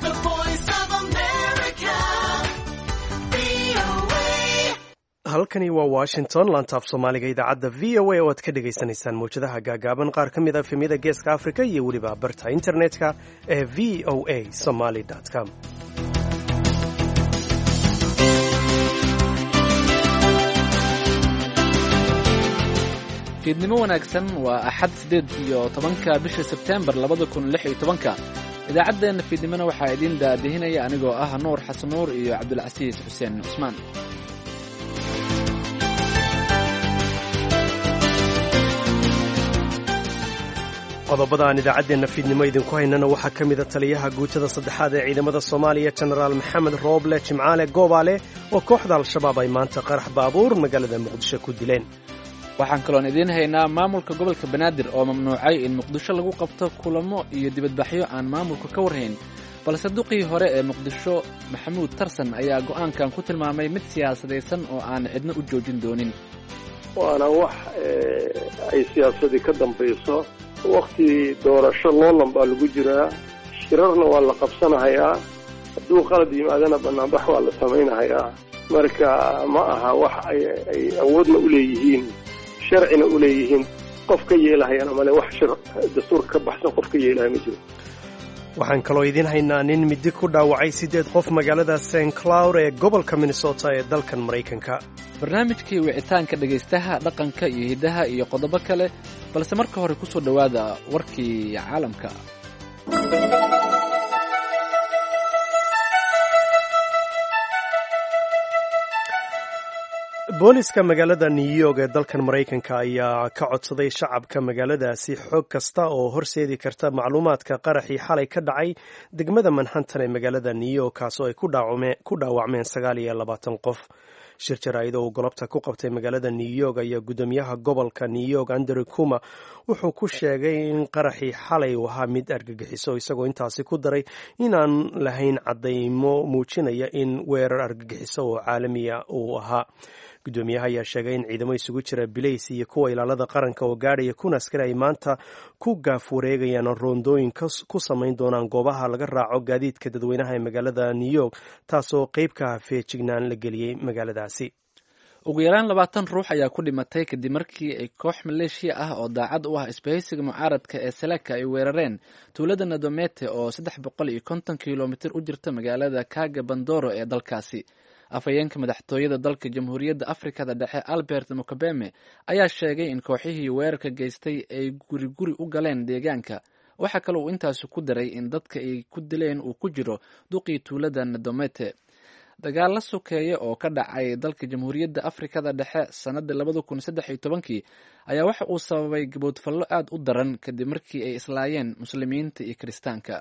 the voice of America. VOA. halkani waa washington lantaaf soomaaliga idaacadda v o a oo aad ka dhagaysanaysaan mawjadaha gaagaaban qaar ka mid a efemyada geeska africa iyo weliba barta internetka ee v o a somaly com fiidnimo wanaagsan waa axad siddeed iyo tobanka bisha sebteembar labada kun lix iyo tobanka idaacaddeenna fiidnimona waxaa idiin daadihinaya anigoo ah nuur xasan nuur iyo cabdulcasiis xuseen cusmaan qodobada aan idaacaddeenna fiidnimo idinku haynana waxaa ka mida taliyaha guutada saddexaad ee ciidamada soomaaliya jenaraal maxamed rooble jimcaale goobaale oo kooxda al-shabaab ay maanta qarax baabuur magaalada muqdisho ku dileen waxaan kaloon idiin haynaa maamulka gobolka banaadir oo mamnuucay in muqdisho lagu qabto kulamo iyo dibadbaxyo aan maamulka ka warhayn balse duqii hore ee muqdisho maxamuud tarsan ayaa go'aankan ku tilmaamay mid siyaasadaysan oo aan cidna u joojin doonin waana wax ay siyaasadii ka dambayso wakti doorasho loolan baa lagu jiraa shirarna waa la qabsanahayaa hadduu qalad yimaadana banaanbax waa la samaynahayaa marka ma aha wax ay awoodna u leeyihiin sharcina u leeyihiin qof ka yeelahayana male wax shir dastuurka ka baxsan qof ka yeelahaya ma jiro waxaan kaloo idiin haynaa nin midi ku dhaawacay siddeed qof magaalada st cloud ee gobolka minnesota ee dalkan maraykanka barnaamijkii wicitaanka dhegaystaha dhaqanka iyo hiddaha iyo qodobo kale balse marka hore ku soo dhowaada warkii caalamka booliska magaalada new york ee dalkan maraykanka ayaa ka codsaday shacabka magaaladaasi xoog kasta oo horseedi karta macluumaadka qaraxii xalay ka dhacay degmada manhattan ee magaalada new york kaasoo ay ku dhaawacmeen sagaal iyo labaatan qof shir jaraa'id oo uu golobta ku qabtay magaalada new york ayaa guddoomiyaha gobolka new york andrew kuma wuxuu ku sheegay in qaraxii xalay uu ahaa mid argagixiso isagoo intaasi ku daray inaan lahayn caddaymo muujinaya in weerar argagixiso oo caalamiya uu ahaa guddoomiyaha ayaa sheegay in ciidamo isugu jira bilays iyo kuwa ilaalada qaranka oo gaadhaya kun askari ay maanta ku gaaf wareegayaan roondooyin ku samayn doonaan goobaha laga raaco gaadiidka dadweynaha ee magaalada new york taasoo qeyb ka ah feejignaan la geliyey magaaladaasi ugu yaraan labaatan ruux ayaa ku dhimatay kadib markii ay koox maleeshiya ah oo daacad u ah isbahaysiga mucaaradka ee seleka ay weerareen tuulada nadomete oo saddex boqol iyo konton kilomitir u jirta magaalada kaga bandoro ee dalkaasi afhayeenka madaxtooyada dalka jamhuuriyadda afrikada dhexe albert mukabeme ayaa sheegay in kooxihii weerarka geystay ay guri guri u galeen deegaanka waxaa kale uu intaasi ku daray in dadka ay ku dileen uu ku jiro duqii tuulada nadomete dagaal la sokeeya oo ka dhacay dalka jamhuuriyadda afrikada dhexe sannadii labada kun saddex iyo tobankii ayaa waxa uu sababay gaboodfallo aad u daran kadib markii ay islaayeen muslimiinta iyo kiristaanka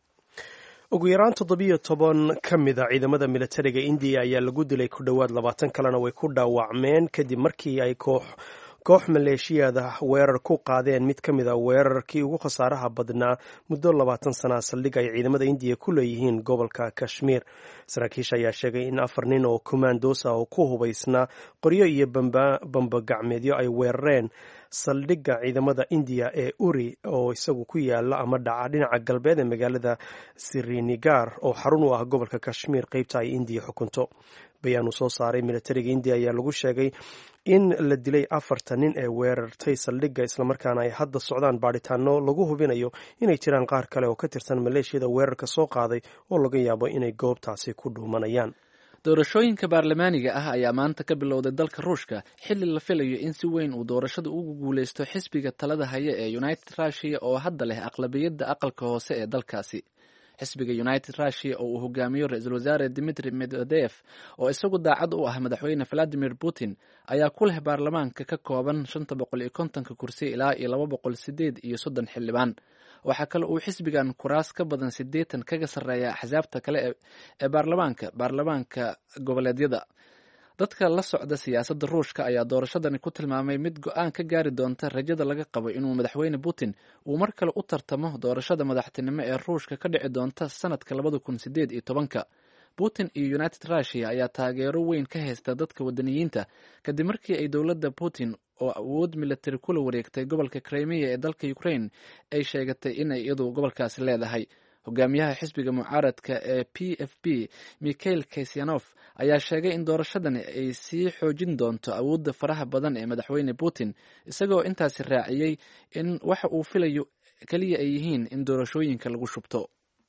ugu yaraan toddobiyo toban ka mid a ciidamada militariga indiya ayaa lagu dilay ku dhowaad labaatan kalena way ku dhaawacmeen kadib markii ay koox koox maleeshiyaada weerar ku qaadeen mid ka mid a weerarkii ugu khasaaraha badnaa muddo labaatan sanaa saldhig ay ciidamada indiya ku leeyihiin gobolka kashmiir saraakiisha ayaa sheegay in afar nin oo kumaandosa oo ku hubaysnaa qoryo iyo bambagacmeedyo ay weerareen saldhigga ciidamada indiya ee uri oo isagu ku yaala ama dhaca dhinaca galbeed ee magaalada sirinigar oo xarun u ah gobolka kashmiir qeybta ay indiya xukunto bayaan uu soo saaray militariga indiya ayaa lagu sheegay in la dilay afarta nin ee weerartay saldhigga islamarkaana ay hadda socdaan baadhitaano lagu hubinayo inay jiraan qaar kale oo ka tirsan maleeshiyada weerarka soo qaaday oo laga yaabo inay goobtaasi ku dhuumanayaan doorashooyinka baarlamaaniga ah ayaa maanta ka bilowday dalka ruushka xilli la filayo in si weyn uu doorashada ugu guuleysto xisbiga talada haya ee united russia oo hadda leh aqlabiyadda aqalka hoose ee dalkaasi xisbiga united russia oo uu hogaamiyo ra-iisul wasaare dimitri medvedev oo isagu daacad u ah madaxweyne valadimir putin ayaa ku leh baarlamaanka ka kooban shanta boqol iyo kontonka kursi ilaa iyo laba boqol sideed iyo soddon xildhibaan waxaa kale uu xisbigan kuraas ka badan siddeetan kaga sarreeya axsaabta kale ee baarlamaanka baarlamaanka goboleedyada dadka la socda siyaasadda ruushka ayaa doorashadani ku tilmaamay mid go-aan ka gaari doonta rajada laga qabo inuu madaxweyne putin uu mar kale u tartamo doorashada madaxtinimo ee ruushka ka dhici doonta sanadka labada kun sideed iyo tobanka putin iyo united russia ayaa taageero weyn ka haysta dadka wadaniyiinta kadib markii ay dowladda putin oo awood militari kula wareegtay gobolka crimea ee dalka ukraine ay sheegatay inay iyadu gobolkaasi leedahay hogaamiyaha xisbiga mucaaradka ee p f b mikhail kasyanov ayaa sheegay in doorashadani ay sii xoojin doonto awoodda faraha badan ee madaxweyne putin isagoo intaasi raaciyey in waxa uu filayo keliya ay yihiin in doorashooyinka lagu shubto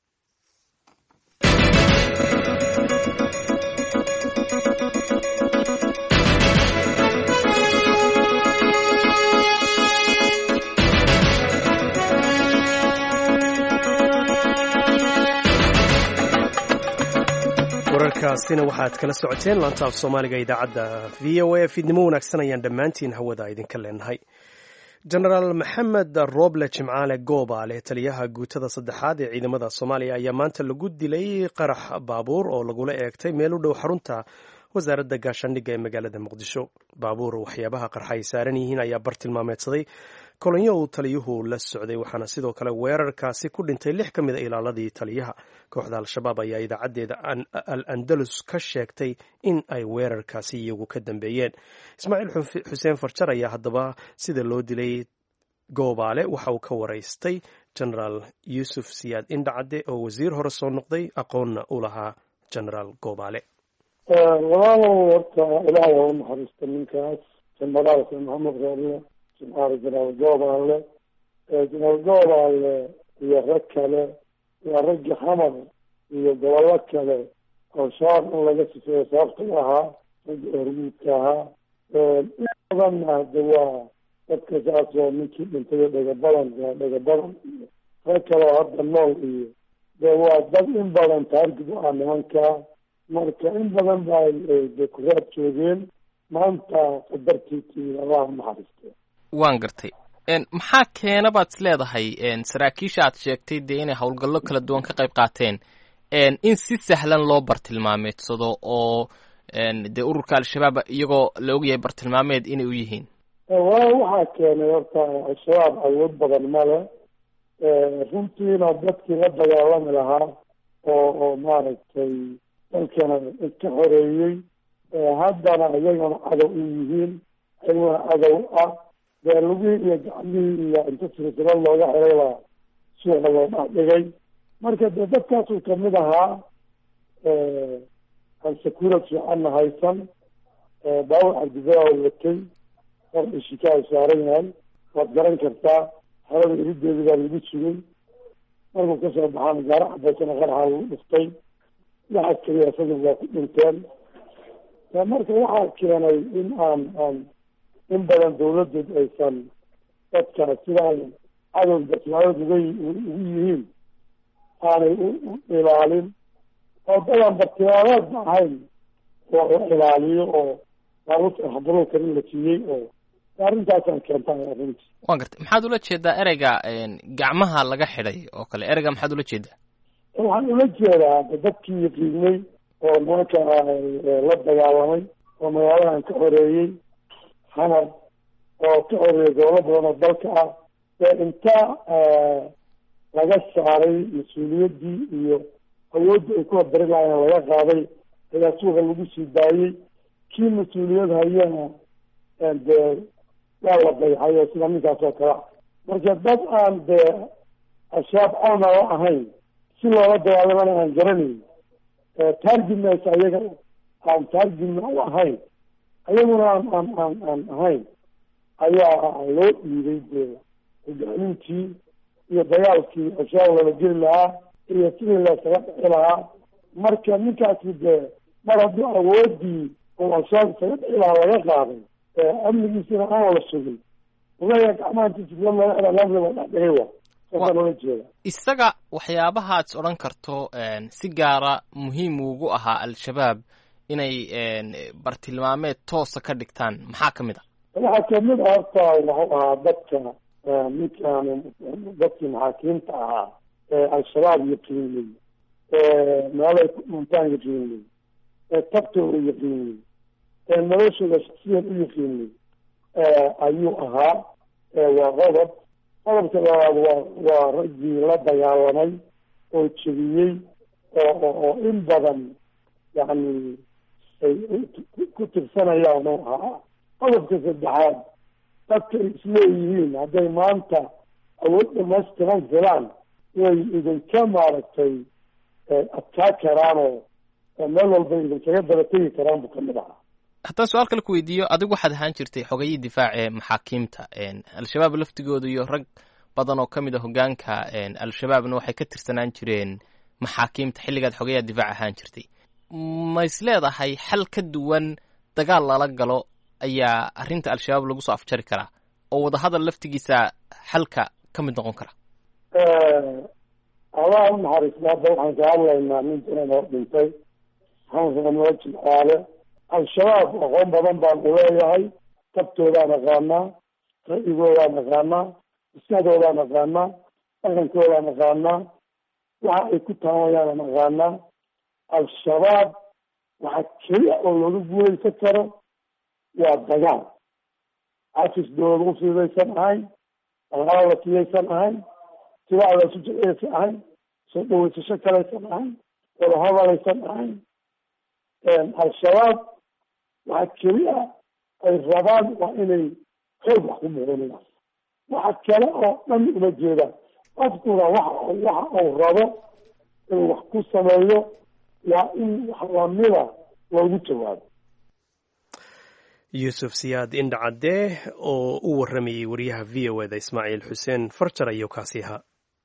wararkaasina waxaad kala socoteen laanta af soomaaliga idaacadda v o a fiidnimo wanaagsan ayaan dhammaantiin hawada idinka leenahay jenaraal maxamed roble jimcaale goobaale taliyaha guutada saddexaad ee ciidamada soomaaliya ayaa maanta lagu dilay qarax baabuur oo lagula eegtay meel u dhow xarunta wasaaradda gaashaandhigga ee magaalada muqdisho baabuur waxyaabaha qarxa ay saaran yihiin ayaa bar tilmaameedsaday kolonyo uu taliyuhu la socday waxaana sidoo kale weerarkaasi ku dhintay lix ka mid a ilaaladii taliyaha kooxda al-shabaab ayaa idaacaddeeda al andalus ka sheegtay in ay weerarkaasi iyagu ka dambeeyeen ismaaciil xuseen farjar ayaa haddaba sida loo dilay goobaale waxa uu ka waraystay genaraal yuusuf siyaad indhacadde oo wasiir hore soo noqday aqoonna u lahaa genaraal goobaale walaalow horta ilaahay ha u naxariista ninkaas jenaraalka maxamed reerle jimcaale jenaraal goobaale jenaraal goobaale iyo rag kale waa raggi xamar iyo gobollo kale oo shaar in laga sifeeyo sababta ahaa raggi hormuudka ahaa in badanna hade waa dadka saas oo ninkii dhintay dhagabadan dhagabadan iyo rag kale oo hadda nool iyo de waa dad in badan taargib u ah nimankaa marka in badan ba de kuraad joogeen maanta qadartiisii allah naxariiste waan gartay maxaa keena baad is leedahay saraakiisha aad sheegtay dee inay howlgallo kala duwan ka qayb qaateen in si sahlan loo bartilmaameedsado oo dee ururka al-shabaab iyagoo la ogyahay bartilmaameed inay u yihiin walaal waxaa keenay horta al-shabaab awood badan male runtiina dadkii la dagaalami lahaa oo oo maaragtay dalkana ka xoreeyey haddana iyagana cadow u yihiin ayaguna cadow ah dee lugihii iyo gacmihii iyo inta silsilo looga xiraybaa suuqa loo dhexdhigay marka dee dadkaasuu kamid ahaa aan sakuurad fiicanna haysan baawur cabdibaa watay or ishikaa saaran yahay waad garan kartaa xerada irideedi baa lagu sugay markuu kasoo baxaan gaaro cabaysana qaraxa lagu dhiftay waxaa keliya isaga waa ku dhinteen marka waxaa keenay in aan aan in badan dawladdu aysan dadka sidaan cadow bartilmaameed uga ugu yihiin aanay u ilaalin oo dadaan bartilmaameedba ahayn oo la ilaaliyo oo baabuurta xabaruurka in la siiyey oo arrintaasaan keenta arrinti waan gartay maxaad ula jeedaa ereyga gacmaha laga xidhay oo kale ereyga maxaad ula jeedaa waxaan ula jeedaa dadkii yaqiinay oo nimanka la dagaalamay oo magaaladan ka xoreeyey xamar oo ka xoreeyay gobollo badan oo dalka ah ee inta laga saaray mas-uuliyaddii iyo awooddii ay ku habari lahayen laga qaaday ayaa suuqa lagu sii daayey kii mas-uuliyad hayana dee waa la dayxay oo sida ninkaas oo kale marka dad aan dee ashaab cawn a ahayn si loola dagaalamana aan garanayn taargimnas ayaga aan taargimna u ahayn ayaguna aan aan aan aan ahayn ayaa loo dhiiday dee hogaamintii iyo dagaalkii ashaab lala geli lahaa iyo sidii laysaga dhixi lahaa marka ninkaasi dee mar haddii awoodii oo ashaab isaga dhixi lahaa laga qaaday amnigiisina aan wala sugin ogayaa gacmahantiisa laga xidha lamriba dhexdhigay wa saasaan ola jeeda isaga waxyaabahaad is odhan karto si gaara muhiim ugu ahaa al-shabaab inay bartilmaameed toosa ka dhigtaan maxaa ka mid a waxaa kamid a horta wuxuu ahaa dadka ninkaan dadkii maxaakiimta ahaa ee al-shabaab yaqiinay meelay ku dhuntaan yaqiinay tabtooda yaqiinay noloshooda shaksiyan u yaqiinay ayuu ahaa waa qodob qodobka labaad waa waa raggii la dagaalamay oo jebiyey oo oo in badan yacni ay ku tirsanayaan oo ahaa qodobka saddexaad dadka ay isleeyihiin hadday maanta awood dhamaystiran filaan way idinka maaragtay adkaa karaanoo meel walba idinkaga daba tegi karaan buu kamid ahaa haddaan su-aal kale ku weydiiyo adigu waxaad ahaan jirtay xogayii difaac ee maxaakiimta al-shabaab laftigooda iyo rag badan oo ka mid a hogaanka al-shabaabna waxay ka tirsanaan jireen maxaakiimta xilligaad xogayaa difaac ahaan jirtay ma is leedahay xal ka duwan dagaal lala galo ayaa arrinta al-shabaab lagu soo afjari karaa oo wadahadal laftigiisa xalka ka mid noqon kara allah u naxariisna hadda waxaan ka hadlaynaa nin jiran oo dhintay xansnamada jilcaale al-shabaab aqoon badan baan uleeyahay tabtoodaan aqaanaa ra'yigoodaan aqaanaa maskaxdoodaan aqaanaa dhaqankoodaan aqaanaa waxa ay ku taamayaan aqaanaa al-shabaab waxa keliya oo looga guuleysan karo waa dagaal cafis dowlad u fidaysan ahayn dhaqaala siyaysan ahayn sibacda isu jeceysan ahayn soo dhaweysasho kalaysan ahayn wadahadalaysan ahayn al-shabaab waxa keliya ay rabaan waa inay xoog wax ku muquniyaan waxa kale oo dhan uma jeedaan qofkuna waxa waxa uu rabo inuu wax ku sameeyo waa in wax lamida loogu jawaabo yuusuf siyaad indhacadde oo u warramayey wariyaha v o eda ismaaciil xuseen farjar ayuu kaasi ahaa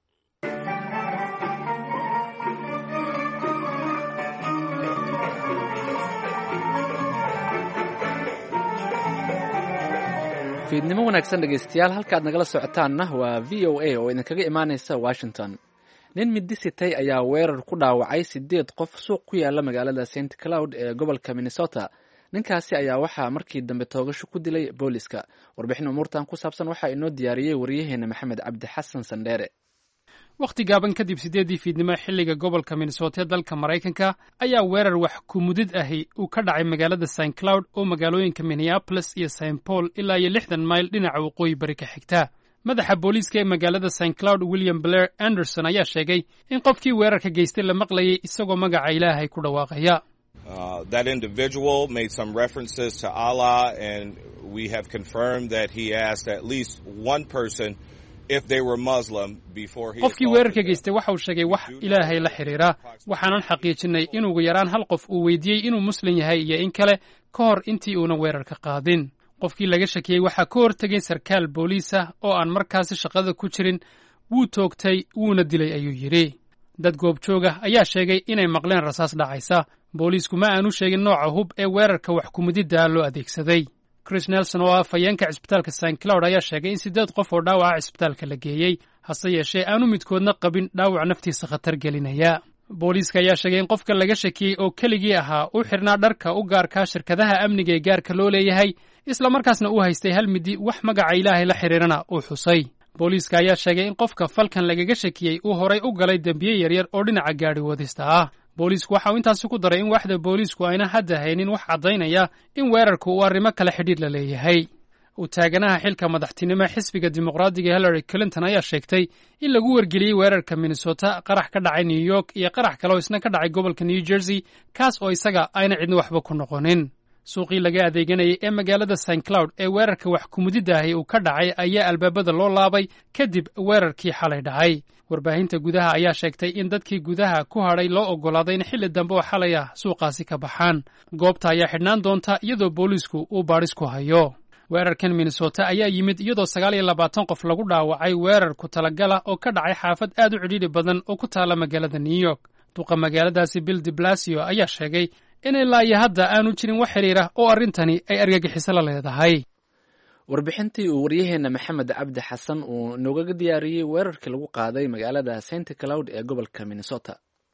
fiidnimo wanaagsan dhegaystayaal halkaad nagala socotaanna waa v o a oo idinkaga imaanaysa washington nin midisitay ayaa weerar ku dhaawacay sideed qof suuq ku yaala magaalada st cloud ee gobolka minnesota ninkaasi ayaa waxaa markii dambe toogasho ku dilay booliska warbixin umuurtan ku saabsan waxaa inoo diyaariyey wariyaheena maxamed cabdi xasan sandheere wakhti gaaban kadib siddeeddii fiidnimo xilliga gobolka minnesota ee dalka maraykanka ayaa weerar wax kumudid ahi uu ka dhacay magaalada st cloud oo magaalooyinka minneabolis iyo st paul ilaa iyo lixdan mayl dhinaca waqooyi bari ka xigta madaxa booliiska ee magaalada st cloud william blair anderson ayaa sheegay in qofkii weerarka geystay la maqlayay isagoo magaca ilaahay ku dhawaaqaya Uh, that individual made some references to Allah, and we have confirmed that he asked at least one person if they were Muslim before he. qofkii weerarka geystay waxa uu sheegay wax ilaahay la xidhiira waxaanan xaqiijinay in ugu yaraan hal qof uu weydiiyey inuu muslim yahay iyo in kale ka hor intii uunan weerarka qaadin qofkii laga shakiyey waxaa ka hortegay sarkaal booliis ah oo aan markaasi shaqada ku jirin wuu toogtay wuuna dilay ayuu yidhi dad goobjooga ayaa sheegay inay maqleen rasaas dhacaysa booliisku ma aanu sheegin nooca hub ee weerarka wax kumididda loo adeegsaday chris nelson oo ah fayeenka cisbitaalka st cloud ayaa sheegay in siddeed qof oo dhaawaca cisbitaalka la geeyey hase yeeshee aanu midkoodna qabin dhaawac naftiisa khatar gelinaya booliiska ayaa sheegay in qofka laga shakiyey oo keligii ahaa u xidhnaa dharka u gaarkaa shirkadaha amniga ee gaarka loo leeyahay islamarkaasna uu haystay hal midi wax magaca ilaahay la xidhiirana uu xusay booliiska ayaa sheegay in qofka falkan lagaga shakiyey uu horay u galay dembiye yaryar oo dhinaca gaadhi wadista ah booliisku waxa uu intaasi ku daray in waaxda booliisku ayna hadda haynin wax caddaynaya in weerarku uu arrimo kale xidhiir la leeyahay u taaganaha xilka madaxtinimo xisbiga dimuqraadiga hillary clinton ayaa sheegtay in lagu wargeliyey weerarka minnesota qarax ka dhacay new york iyo qarax kale oo isna ka dhacay gobolka new jersey kaas oo isaga ayna cidna waxba ku noqonin suuqii laga adeeganayay ee magaalada st cloud ee weerarka wax kumudidaahi uu ka dhacay ayaa albaabada loo laabay kadib weerarkii xalay dhacay warbaahinta gudaha ayaa sheegtay in dadkii gudaha ku hadhay loo oggolaaday in xilli dambe oo xalay ah suuqaasi ka baxaan goobta ayaa xidhnaan doonta iyadoo booliisku uu baadhis ku hayo weerarkan minnesota ayaa yimid iyadoo sagaal iyo labaatan qof lagu dhaawacay weerar ku talagala oo ka dhacay xaafad aad u cidhiidhi badan oo ku taalla magaalada new york duqa magaaladaasi bill de blasio ayaa sheegay in ilaa iyo hadda aanu jirin wax xidhiira oo arrintani ay argagixiso la leedahay warbixintii uu waryaheena maxamed cabdi xasan uu noogaga diyaariyey weerarkii lagu qaaday magaalada st cloud ee gobolka minnesota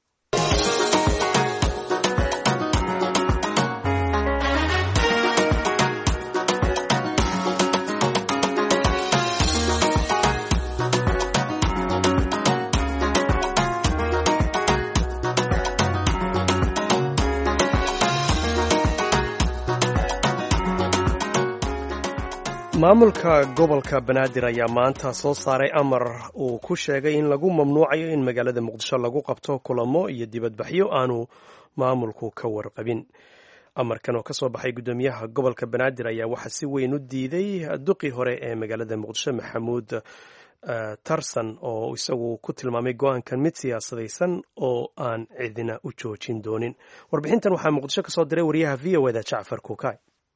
maamulka gobolka banaadir ayaa maanta soo saaray amar uu ku sheegay in lagu mamnuucayo in magaalada muqdisho lagu qabto kulamo iyo dibadbaxyo aanu maamulku ka warqabin amarkan oo kasoo baxay guddoomiyaha gobolka banaadir ayaa waxaa si weyn u diiday duqii hore ee magaalada muqdisho maxamuud tarson oo isagu ku tilmaamay go-aankan mid siyaasadaysan oo aan cidina u joojin doonin warbixintan waxaa muqdisho kasoo diray wariyaha v o eda jacfar kuukay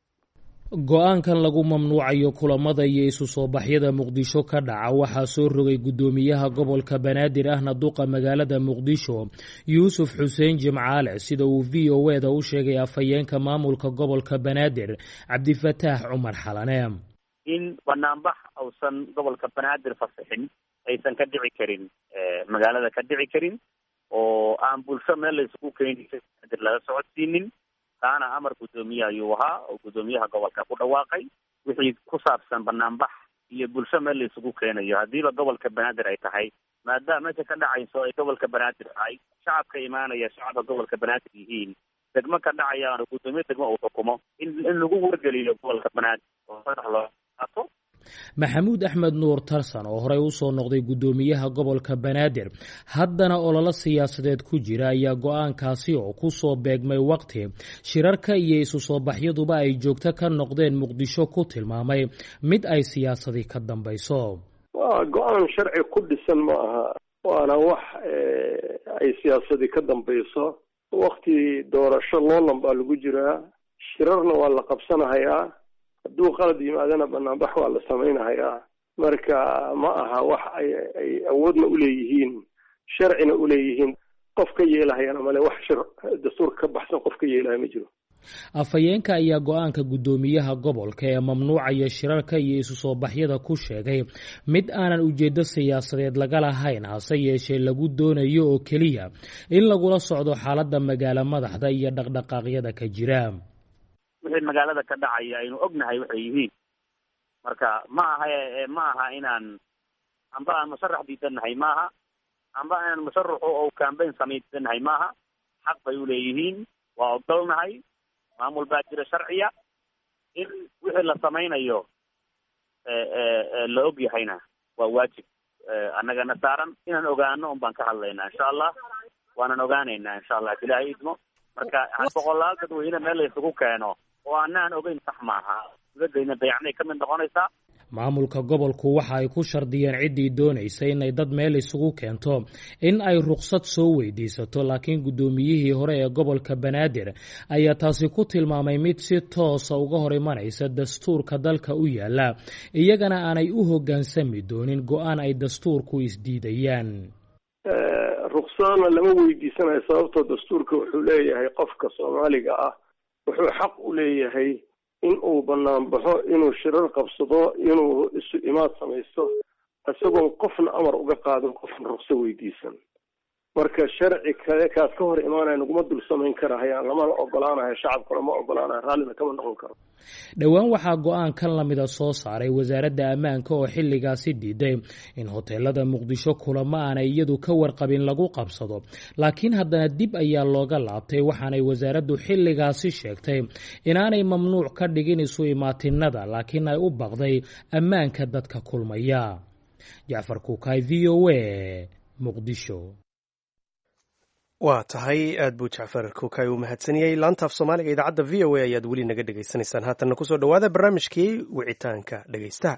go-aankan lagu mamnuucayo kulamada iyo isu soo baxyada muqdisho ka dhaca waxaa soo rogay guddoomiyaha gobolka banaadir ahna duqa magaalada muqdisho yuusuf xuseen jimcaale sida uu v o eda u sheegay afhayeenka maamulka gobolka banaadir cabdifataax cumar xalane in banaanbax uusan gobolka banaadir fasixin aysan ka dhici karin magaalada ka dhici karin oo aan bulsho meel laysugu keeni banaadir laga socodsiinin taana amar guddoomiye ayuu ahaa oo guddoomiyaha gobolka ku dhawaaqay wixii ku saabsan banaanbax iyo bulsho meel laysugu keenayo haddiiba gobolka banaadir ay tahay maadaama meesha ka dhacayso ay gobolka banaadir tahay shacabka imaanaya shacabka gobolka banaadir yihiin degmo ka dhacayaano guddoomiye degmo uu xukumo in in lagu wargeliyo gobolka banaadir oo fadax loo qaato maxamuud axmed nuur tarsan oo horey usoo noqday guddoomiyaha gobolka banaadir haddana ololo siyaasadeed ku jira ayaa go-aankaasi oo kusoo beegmay waqti shirarka iyo isu soo baxyaduba ay joogto ka noqdeen muqdisho ku tilmaamay mid ay siyaasadi ka dambayso waa go-aan sharci ku dhisan ma aha waana wax ay siyaasadi ka dambayso wakti doorasho loolan baa lagu jiraa shirarna waa la qabsanahayaa hadduu qalad yimaadana banaanbax waa la samaynahayaa marka ma aha wax ay ay awoodna uleeyihiin sharcina uleeyihiin qof ka yeelahayana male wax shir dastuurka ka baxsan qof ka yeelahaya ma jiro afhayeenka ayaa go-aanka guddoomiyaha gobolka ee mamnuucaya shirarka iyo isu soo baxyada ku sheegay mid aanan ujeedo siyaasadeed laga lahayn hase yeeshee lagu doonayo oo keliya in lagula socdo xaaladda magaalo madaxda iyo dhaqdhaqaaqyada ka jira wixii magaalada ka dhacaya aynu ognahay waxay yihiin marka ma aha ma aha inaan amba aan musharax diidannahay maaha amba inaan musharaxu oo cambayn samay diidannahay maaha xaq bay uleeyihiin waa ogolnahay maamul baa jira sharciya in wixii la samaynayo la og yahayna waa waajib annagana saaran inaan ogaano un baan ka hadlaynaa insha allah waanan ogaanaynaa insha allah ilaahay idmo marka boqolaal dadweyne meel laysugu keeno oo anaan ogeyn sax maaha dibadayna dayacnay ka mid noqonaysaa maamulka gobolku waxa ay ku shardiyeen ciddii doonaysa inay dad meel isugu keento in ay ruqsad soo weydiisato laakiin guddoomiyihii hore ee gobolka banaadir ayaa taasi ku tilmaamay mid si toosa uga hor imanaysa dastuurka dalka u yaala iyagana aanay u hoggaansami doonin go-aan ay dastuurku isdiidayaan ruqsadana lama weydiisanayo sababtoo dastuurka wuxuu leeyahay qofka soomaaliga ah wuxuu xaq u leeyahay in uu banaan baxo inuu shirar qabsado inuu isu imaad samaysto isagoon qofna amar uga qaadin qofna ruqso weydiisan marka sharci kale kaas ka hor imaanaya naguma dul samayn karahayaan lamana ogolaanayo shacabkuna ma ogolaanayo raallina kama noqon karo dhowaan waxaa go-aan kan lamida soo saaray wasaaradda ammaanka oo xilligaasi diiday in hoteelada muqdisho kulamo aanay iyadu ka warqabin lagu qabsado laakiin haddana dib ayaa looga laabtay waxaanay wasaaraddu xilligaasi sheegtay inaanay mamnuuc ka dhigin isu imaatinada laakiin ay u baqday ammaanka dadka kulmaya jacfar kuukay v o a muqdisho waa tahay aad buu jacfar kuukay u mahadsaniyey laantaaf soomaaliga idaacadda v o a ayaad weli naga dhegaysanaysaan haatanna kusoo dhowaada barnaamijkii wicitaanka dhegaystaha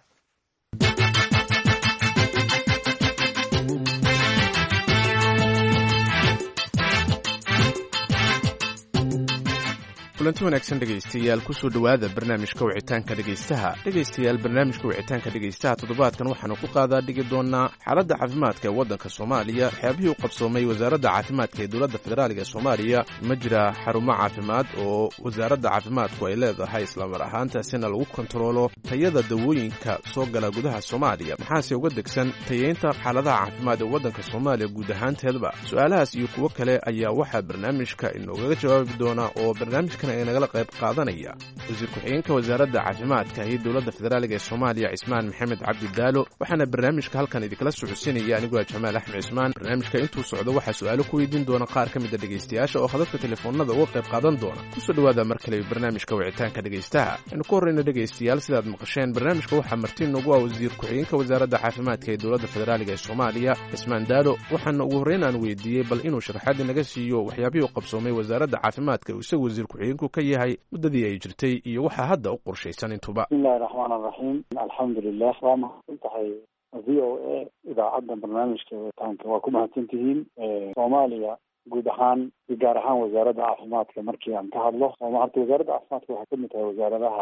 kulanti wanaagsan dhegaystayaal kusoo dhowaada barnaamijka wicitaanka dhegaystaha dhegaystayaal barnaamijka wicitaanka dhegaystaha toddobaadkan waxaanu ku qaadaa dhigi doonaa xaaladda caafimaadka ee waddanka soomaaliya waxyaabihii u qabsoomay wasaaradda caafimaadka ee dowladda federaaliga soomaaliya ma jira xarumo caafimaad oo wasaaradda caafimaadku ay leedahay islamar ahaantaasina lagu kontaroolo tayada dawooyinka soo gala gudaha soomaaliya maxaase uga degsan tayeynta xaaladaha caafimaad ee waddanka soomaaliya guud ahaanteedba su-aalahaas iyo kuwo kale ayaa waxaa barnaamijka inoogaga jawaabi doonaa oo barnaamijka nagala qayb qaadanaya wasiir ku-xigeenka wasaaradda caafimaadka iyo dowladda federaaliga ee soomaaliya cismaan maxamed cabdi daalo waxaana barnaamijka halkan idinkala socodsiinaya aniguaa jamaal axmed cismaan barnaamijka intuu socdo waxaa su-aalo ku weydiin doona qaar ka mida dhegaystayaasha oo khadadka telefoonada uga qayb qaadan doona kusoo dhowaada mar kale barnaamijka wicitaanka dhegaystaha aynu ku horreyna dhegaystayaal sidaad maqasheen barnaamijka waxaa marti noogu ah wasiir ku-xigeenka wasaaradda caafimaadka ee dowladda federaaliga ee soomaaliya cismaan daalo waxaana ugu horreyn aan weydiiyey bal inuu sharaxaad inaga siiyo waxyaabihii u qabsoomay wasaaradda caafimaadka uu isagu wasiir ku-xigeenku ka yahay muddadii ay jirtay iyo waxaa hadda u qorshaysan intuba bismillahi raxmaan araxiim alxamdulilah waa mahadsan tahay v o a idaacadda barnaamijka witaanka waa ku mahadsantihiin soomaaliya guud ahaan iyo gaar ahaan wasaaradda caafimaadka markii aan ka hadlo horta wasaaradda caafimaadka waxay kamid tahay wasaaradaha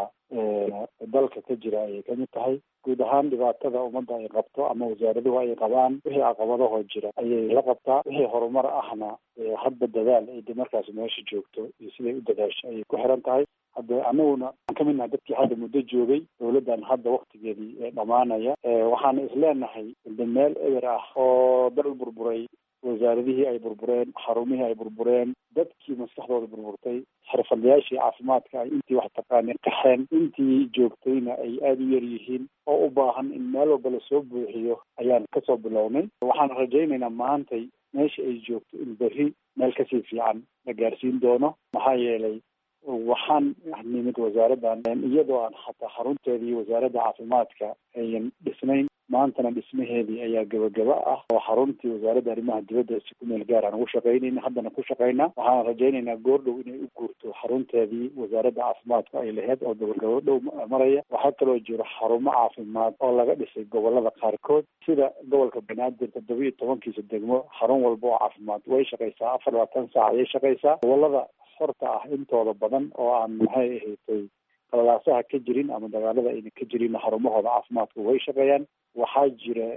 dalka ka jira ayay kamid tahay guud ahaan dhibaatada ummadda ay qabto ama wasaaraduhu ay qabaan wixii caqabadahoo jira ayay la qabtaa wixii horumar ahna hadba dadaal ay de markaas meesha joogto iyo siday u dadaasho ayay ku xiran tahay hadda anaguna waxaan kamid nahay dadkii hadda muddo joogay dawladdan hadda waktigeedii dhamaanaya waxaana isleenahay de meel eber ah oo dal burburay wasaaradihii ay burbureen xarumihii ay burbureen dadkii maskaxdooda burburtay xirfadlayaashii caafimaadka ay intii wax taqaanay qaxeen intii joogtayna ay aada u yar yihiin oo u baahan in meel walba lasoo buuxiyo ayaan kasoo bilownay waxaan rajaynaynaa maantay meesha ay joogto in berri meel kasii fiican la gaarsiin doono maxaa yeelay waxaan nimid wasaaraddan iyadoo aan xataa xarunteedii wasaaradda caafimaadka ayan dhisnayn maantana dhismaheedii ayaa gabagaba ah oo xaruntii wasaaradda arrimaha dibadda si ku meel gaar aan ugu shaqaynayna haddana ku shaqaynaa waxaan rajaynaynaa goordhow inay u guurto xarunteedii wasaaradda caafimaadka ay lahayd oo gabagabo dhow maraya waxaa kaloo jiro xarumo caafimaad oo laga dhisay gobolada qaarkood sida gobolka banaadir toddoba iyo tobankiisa degmo xarun walba oo caafimaad way shaqaysaa afar labaatan saac ayay shaqaysaa gobolada xorta ah intooda badan oo aan maxay ahaydtay qalalaasaha ka jirin ama dagaalada ayna ka jirin xarumahooda caafimaadka way shaqeeyaan waxaa jira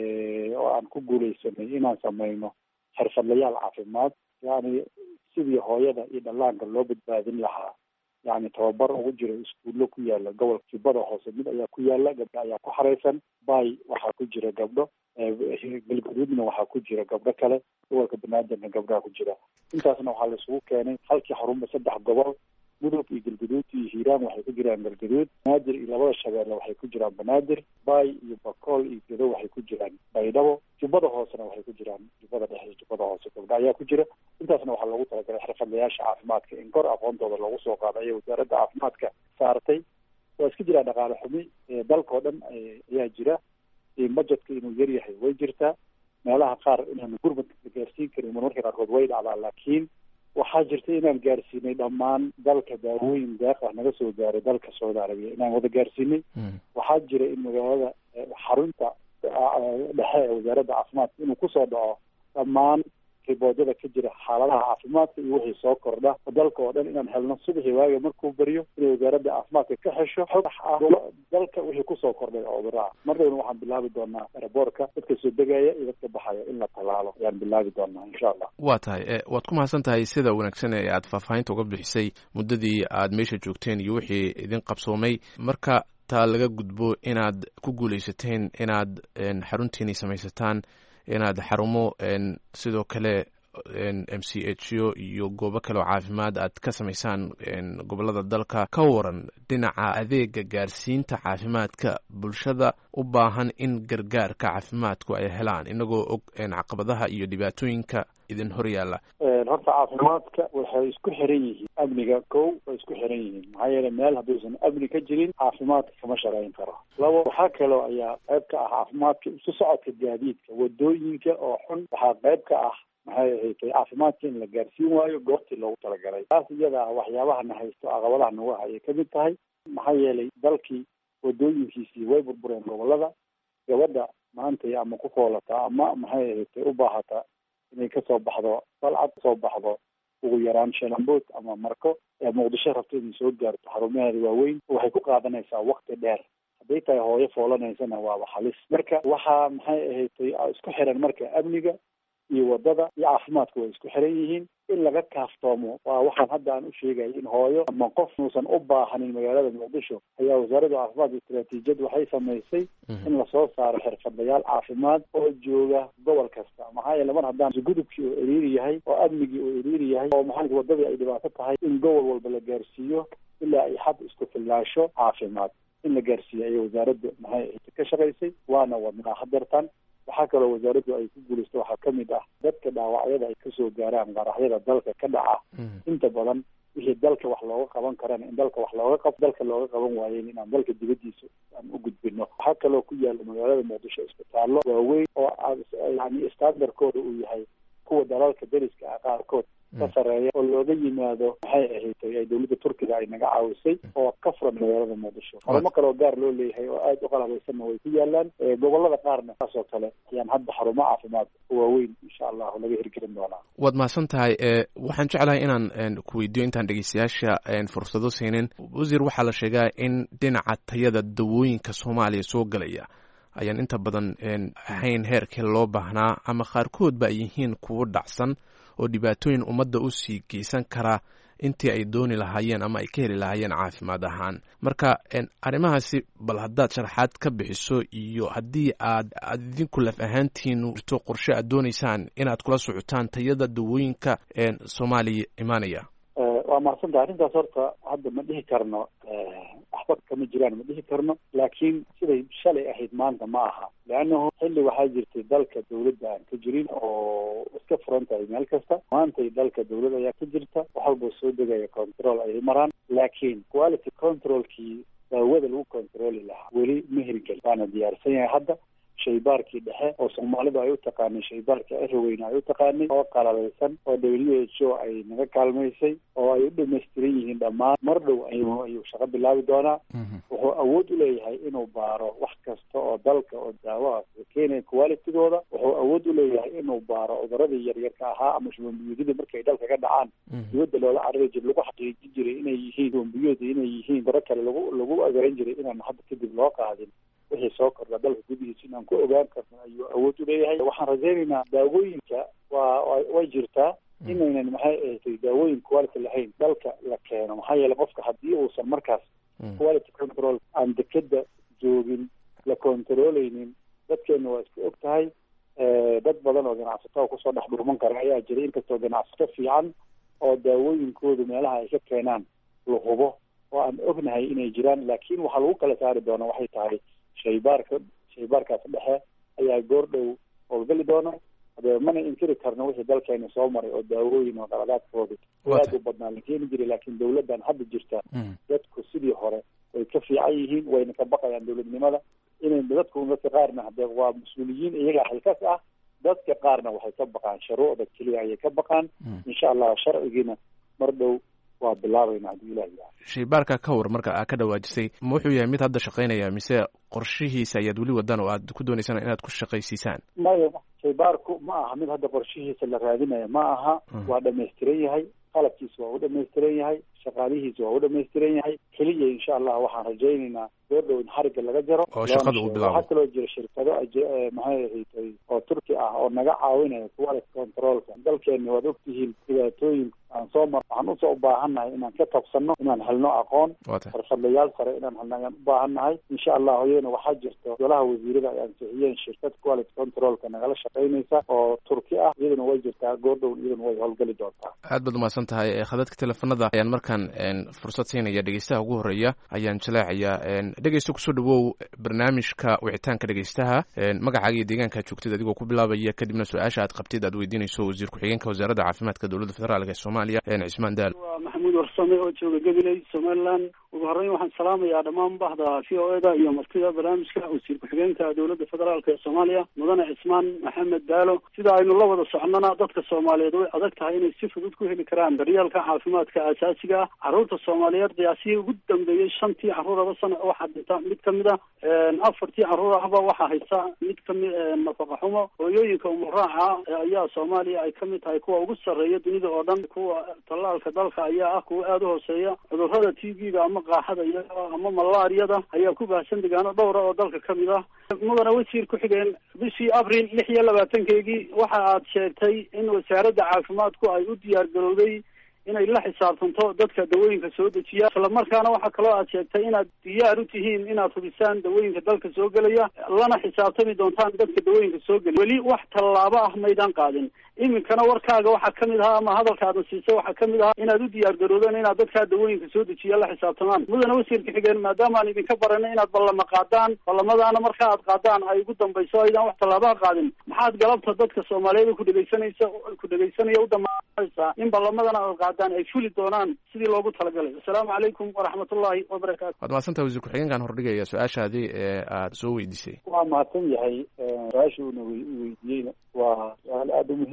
oo aan ku guuleysanay inaan sameyno xirfadlayaal caafimaad yani sidii hooyada iyo dhallaanka loo badbaadin lahaa yani tababar ugu jira iskuullo ku yaala gobolka jubbada hoose mid ayaa ku yaala gabdho ayaa ku xareysan bay waxaa ku jira gabdho galgaduudna waxaa ku jira gabdho kale gobolka banaadirna gabdhaha ku jira intaasna waxaa laisugu keenay halkii xarunba saddex gobol mudug iyo galgaduud iyo hiiraan waxay ku jiraan galgaduud banaadir iyo labada shabeelle waxay ku jiraan banaadir bay iyo bakool iyo gedo waxay ku jiraan baydhabo jubbada hoosena waxay ku jiraan jubbada dhexe jubbada hoose gabdha ayaa ku jira intaasna waxaa loogu talagalay xirfadlayaasha caafimaadka in kor aqoontooda loogu soo qaado ayay wasaaradda caafimaadka saartay waa iska jiraa dhaqaale xumi dalkao dhan ayaa jira budgetka inuu yar yahay way jirtaa meelaha qaar inaanu gurmadka la gaarsiin karin marmarka qaarkood way dhacdaa laakiin waxaa jirta inaan gaarsiinay dhammaan dalka daawooyin deeq ah naga soo gaaray dalka saudi arabiya inaan wada gaarsiinay waxaa jira in magaalada xarunta dhexe ee wasaaradda caafimaadka inuu kusoo dhaco dhammaan riboodada ka jira xaaladaha caafimaadka iyo wixii soo kordha dalka oo dhan inaan helno subaxii waaga markuu baryo inay wasaaradda caafimaadka ka xesho xog ah dalka wixii kusoo kordhay oo cudurro ah mar dhowna waxaan bilaabi doonaa eraboorka dadka soo degaya iyo dadka baxaya in la tallaalo ayaan bilaabi doonaa insha allah waa tahay waad ku mahadsan tahay sida wanaagsan ee aad faahfaahinta uga bixisay muddadii aad meesha joogteen iyo wixii idin qabsoomay marka taa laga gudbo inaad ku guuleysateen inaad xaruntiini samaysataan inaad xarumo sidoo kale m c h o iyo goobo kale oo caafimaad aad ka samaysaan gobolada dalka ka waran dhinaca adeega gaarsiinta caafimaadka bulshada u baahan in gargaarka caafimaadku ay helaan inagoo og caqabadaha iyo dhibaatooyinka idin hor yaalla horta caafimaadka waxay isku xiran yihiin amniga kow way isku xiran yihiin maxaa yeelay meel hadduusan amni ka jirin caafimaadka kama shaqayn karo labo waxaa kaloo ayaa qayb ka ah caafimaadka isu socodka gaadiidka wadooyinka oo xun waxaa qayb ka ah maxay ahayd caafimaadka in la gaarsiin waayo goobtii loogu talagalay taas iyada ah waxyaabaha na haysto caqabadaha nagu ah ayay kamid tahay maxaa yeelay dalkii wadooyinkiisii way burbureen gobolada gabadha maantay ama ku foolata ama maxay ahayd u baahata inay kasoo baxdo balcad kasoo baxdo ugu yaraan sheelambood ama marko ee muqdisho rabto inay soo gaarto xarumaheeda waaweyn waxay ku qaadanaysaa wakti dheer hadday tahay hooyo foolanaysana waaba halis marka waxaa maxay ahayd isku xiran marka amniga iyo wadada iyo caafimaadka way isku xiran yihiin in laga kaaftoomo waa waxaan hadda aan u sheegaya in hooyo ama qof nuusan u baahanin magaalada muqdisho ayaa wasaaradda caafimaadka istaraatiijiyad waxay samaysay in lasoo saaro xirfadlayaal caafimaad oo jooga gobol kasta maxaa yeele mar haddaan gudubkii oo eriiri yahay oo amnigii oo eriiri yahay oo maxaa wadadii ay dhibaato tahay in gobol walba la gaarsiiyo ilaa ay xad isku fillaasho caafimaad in la gaarsiiyo ayay wasaaradda maxay ka shaqaysay waana wadnaa hadeertan waxaa kaloo wasaaraddu ay ku guulaysto waxaa kamid ah dadka dhaawacyada ay kasoo gaaraan qaraxyada dalka ka dhaca inta badan wixii dalka wax looga qaban karana in dalka wax looga qab dalka looga qaban waayen inaan dalka dibadiisa aan u gudbino waxaa kaloo ku yaala magaalada muqdisho isbitaallo waaweyn oo yani standardkooda uu yahay kuwa dalalka deriska ah qaarkood ka sareeya oo looga yimaado maxay ahayd ay dowladda turkiga ay naga caawisay oo ka furan magaalada muqdisho xarumo kale oo gaar loo leeyahay oo aada u qalabeysanna way ku yaalaan gobolada qaarna saas oo kale ayaan hadda xarumo caafimaad waaweyn insha allahu laga hirgelin doonaa waad mahadsan tahay waxaan jeclahay inaan ku weydiiyo intaan dhegeystayaasha fursado siinin wasiir waxaa la sheegaa in dhinaca tayada dawooyinka soomaaliya soo galaya ayaan inta badan ahayn heerkii loo baahnaa ama qaarkoodba ay yihiin kuwo dhacsan oo dhibaatooyin ummadda u sii geysan kara intii ay dooni lahaayeen ama ay ka heli lahaayeen caafimaad ahaan marka arrimahaasi bal haddaad sharaxaad ka bixiso iyo haddii aad aad idinku laf ahaantiinu jirto qorshe aad doonaysaan inaad kula socotaan tayada dawooyinka soomaaliya imaanaya waa mahadsantaha arrintaas horta hadda ma dhihi karno waxba kama jiraan ma dhihi karno laakiin siday shalay ahayd maanta ma aha leannahu xilli waxaa jirtay dalka dawladda aan ka jirin oo iska furan tahay meel kasta maantay dalka dawlad ayaa ka jirta wax walboo soo degaya control ayay maraan laakiin quality controlkii daawada lagu controli lahaa weli ma hirgel waana diyaarsan yahay hadda shaybaarkii dhexe oo soomaalidu ay u taqaanay shaybaarkii aroweyne ay u taqaanay oo qalabaysan oo w h o ay naga kaalmaysay oo ay u dhamaystiran yihiin dhammaan mar dhow ayuu ayuu shaqo bilaabi doonaa wuxuu awood u leeyahay inuu baaro wax kasta oo dalka oo daawaha keenaya qualitygooda wuxuu awood u leeyahay inuu baaro cuduradii yaryarka ahaa ama shubanbiyuudyada markay dalka ka dhacaan dibadda loola carari jiray lagu xaqiijin jiray inay yihiin shubanbiyooda inay yihiin daro kale lagu lagu agaran jiray inaan hadda kadib loo qaadin wixii soo kordha dalka gudihiisa inaan ku ogaan karno ayuu awood u leeyahay waxaan rajaynaynaa daawooyinka waa way jirtaa inaynan maxay ahatay daawooyin quality lahayn dalka la keeno maxaa yeelay qofka haddii uusan markaas quality control aan dekeda joogin la controleynin dadkeena waa iska og tahay dad badan oo ganacsato kusoo dhex dhuuman kara ayaa jiray inkastoo ganacsato fiican oo daawooyinkoodu meelaha ay ka keenaan la hubo oo aan ognahay inay jiraan laakiin waxaa lagu kala saari doona waxay tahay shaybaarka shaybaarkaas dhexe ayaa goor dhow howlgali doona hadee mana inkiri karno wixii dalkeena soo maray oo daawooyin oo qaladaadkooda aad u badnaa la keeni jiray laakiin dawladdan hadda jirta dadku sidii hore way ka fiican yihiin wayna ka baqayaan dawladnimada inay dadku dadka qaarna hadee waa mas-uuliyiin iyagaa xilkas ah dadka qaarna waxay ka baqaan shuruucda keliya ayay ka baqaan insha allah sharcigiina mar dhow waa bilaabayna haddii ilaah yahay shaybaarka ka war marka aa ka dhawaajisay ma wuxuu yahay mid hadda shaqaynaya mise qorshihiisa ayaad weli wadaan oo aad ku doonaysaan inaad ku shaqaysiisaan maya shaybaarku ma aha mid hadda qorshihiisa la raadinaya ma aha waa dhamaystiran yahay qalabkiisa waa u dhamaystiran yahay shaqaalihiisa waa u dhamaystiran yahay keliya insha allah waxaan rajaynaynaa goor dhow in xarigga laga jaro oo shaqada uu bilaabo waxaa kaloo jira shirkado maxay ahayd oo turki ah oo naga caawinaya quality controlka dalkeena waad ogtihiin dhibaatooyin aan soo mar waxaan usoo ubaahannahay inaan ka tabsanno inaan helno aqoon xirfadlayaal sare inaan helno ayaan ubaahannahay insha allah iyadana waxaa jirto golaha wasiirada ay ansixiyeen shirkad quality controlka nagala shaqaynaysa oo turki ah iyaduna way jirtaa goor dhow iyaduna way howlgali doontaa aad baad umahadsan tahay khadadka teleefanada ayaan markaan fursad siinaya dhegeystaha ugu horeeya ayaan jaleecayaa dhegeysta kusoo dhawow barnaamijka wicitaanka dhegeystaha magacaaga iyo deegaankaa joogtid adigoo ku bilaabaya kadibna su-aasha aad qabtid aad weydiinayso wasiir ku-xigeenka wasaaradda caafimaadka dowladda federaalk ee soomaaliya cismaan daal waa maxamuud warsame oo jooga gabiley somaliland ugu horreyn waxaan salaamayaa dhammaan bahda v o e da iyo martida barnaamijka wasiir ku-xigeenka dowladda federaalk ee soomaaliya mudane cismaan maxamed daalo sida aynu la wada socnona dadka soomaaliyeed way adag tahay inay si fudud ku heli karaan daryeelka caafimaadka aasaasiga ah carruurta soomaaliyeed qiyaasihii ugu dambeeyey shantii carruuraba sana waxaa dhinta mid kamid a afartii carruur ahba waxaa haysta mid kamid nafaqa xumo hooyooyinka umuraaca ayaa soomaaliya ay kamid tahay kuwa ugu sarreeya dunida oo dhan kuwa tallaalka dalka ayaa ah kuwa aada u hooseeya cudurrada t v-ga ama qaaxada iyo ama malaariyada ayaa ku baahsan degaano dhowra oo dalka kamid ah mudane wasiir ku-xigeen bishii abril lix iyo labaatankeygii waxa aad sheegtay in wasaaradda caafimaadku ay u diyaar garowday inay la xisaabtanto dadka dawooyinka soo dejiya isla markaana waxaa kaloo aad sheegtay inaad diyaar u tihiin inaad hubisaan dawooyinka dalka soo gelaya lana xisaabtami doontaan dadka dawooyinka soo gelaya weli wax tallaabo ah maydaan qaadin iminkana warkaaga waxaa kamid ahaa ama hadalkaadna siisay waxaa kamid ahaa inaad u diyaar garoodeen inaad dadkaa dawooyinka soo dejiya la xisaabtamaan mudane wasiirka xigeen maadaama aan idinka baranay inaad ballama qaadaan ballamadaana marka aad qaadaan ay ugu dambayso aydaan wax tallaabaha qaadin maxaad galabta dadka soomaaliyeed ku dhegeysanaysa ku dhegeysanaya u dhammaanaysaa in ballamadana aad qaadaan ay fuli doonaan sidii loogu talagalay assalaamu calaykum waraxmatullaahi wabarakaatu waad mahadsantaha wasiir ku-xigeenkan hordhigaya su-aashaadii ee aada soo weydiisay waa mahadsan yahay su-aasha uuna weydiiyeyna waa su-aal aada u muhiima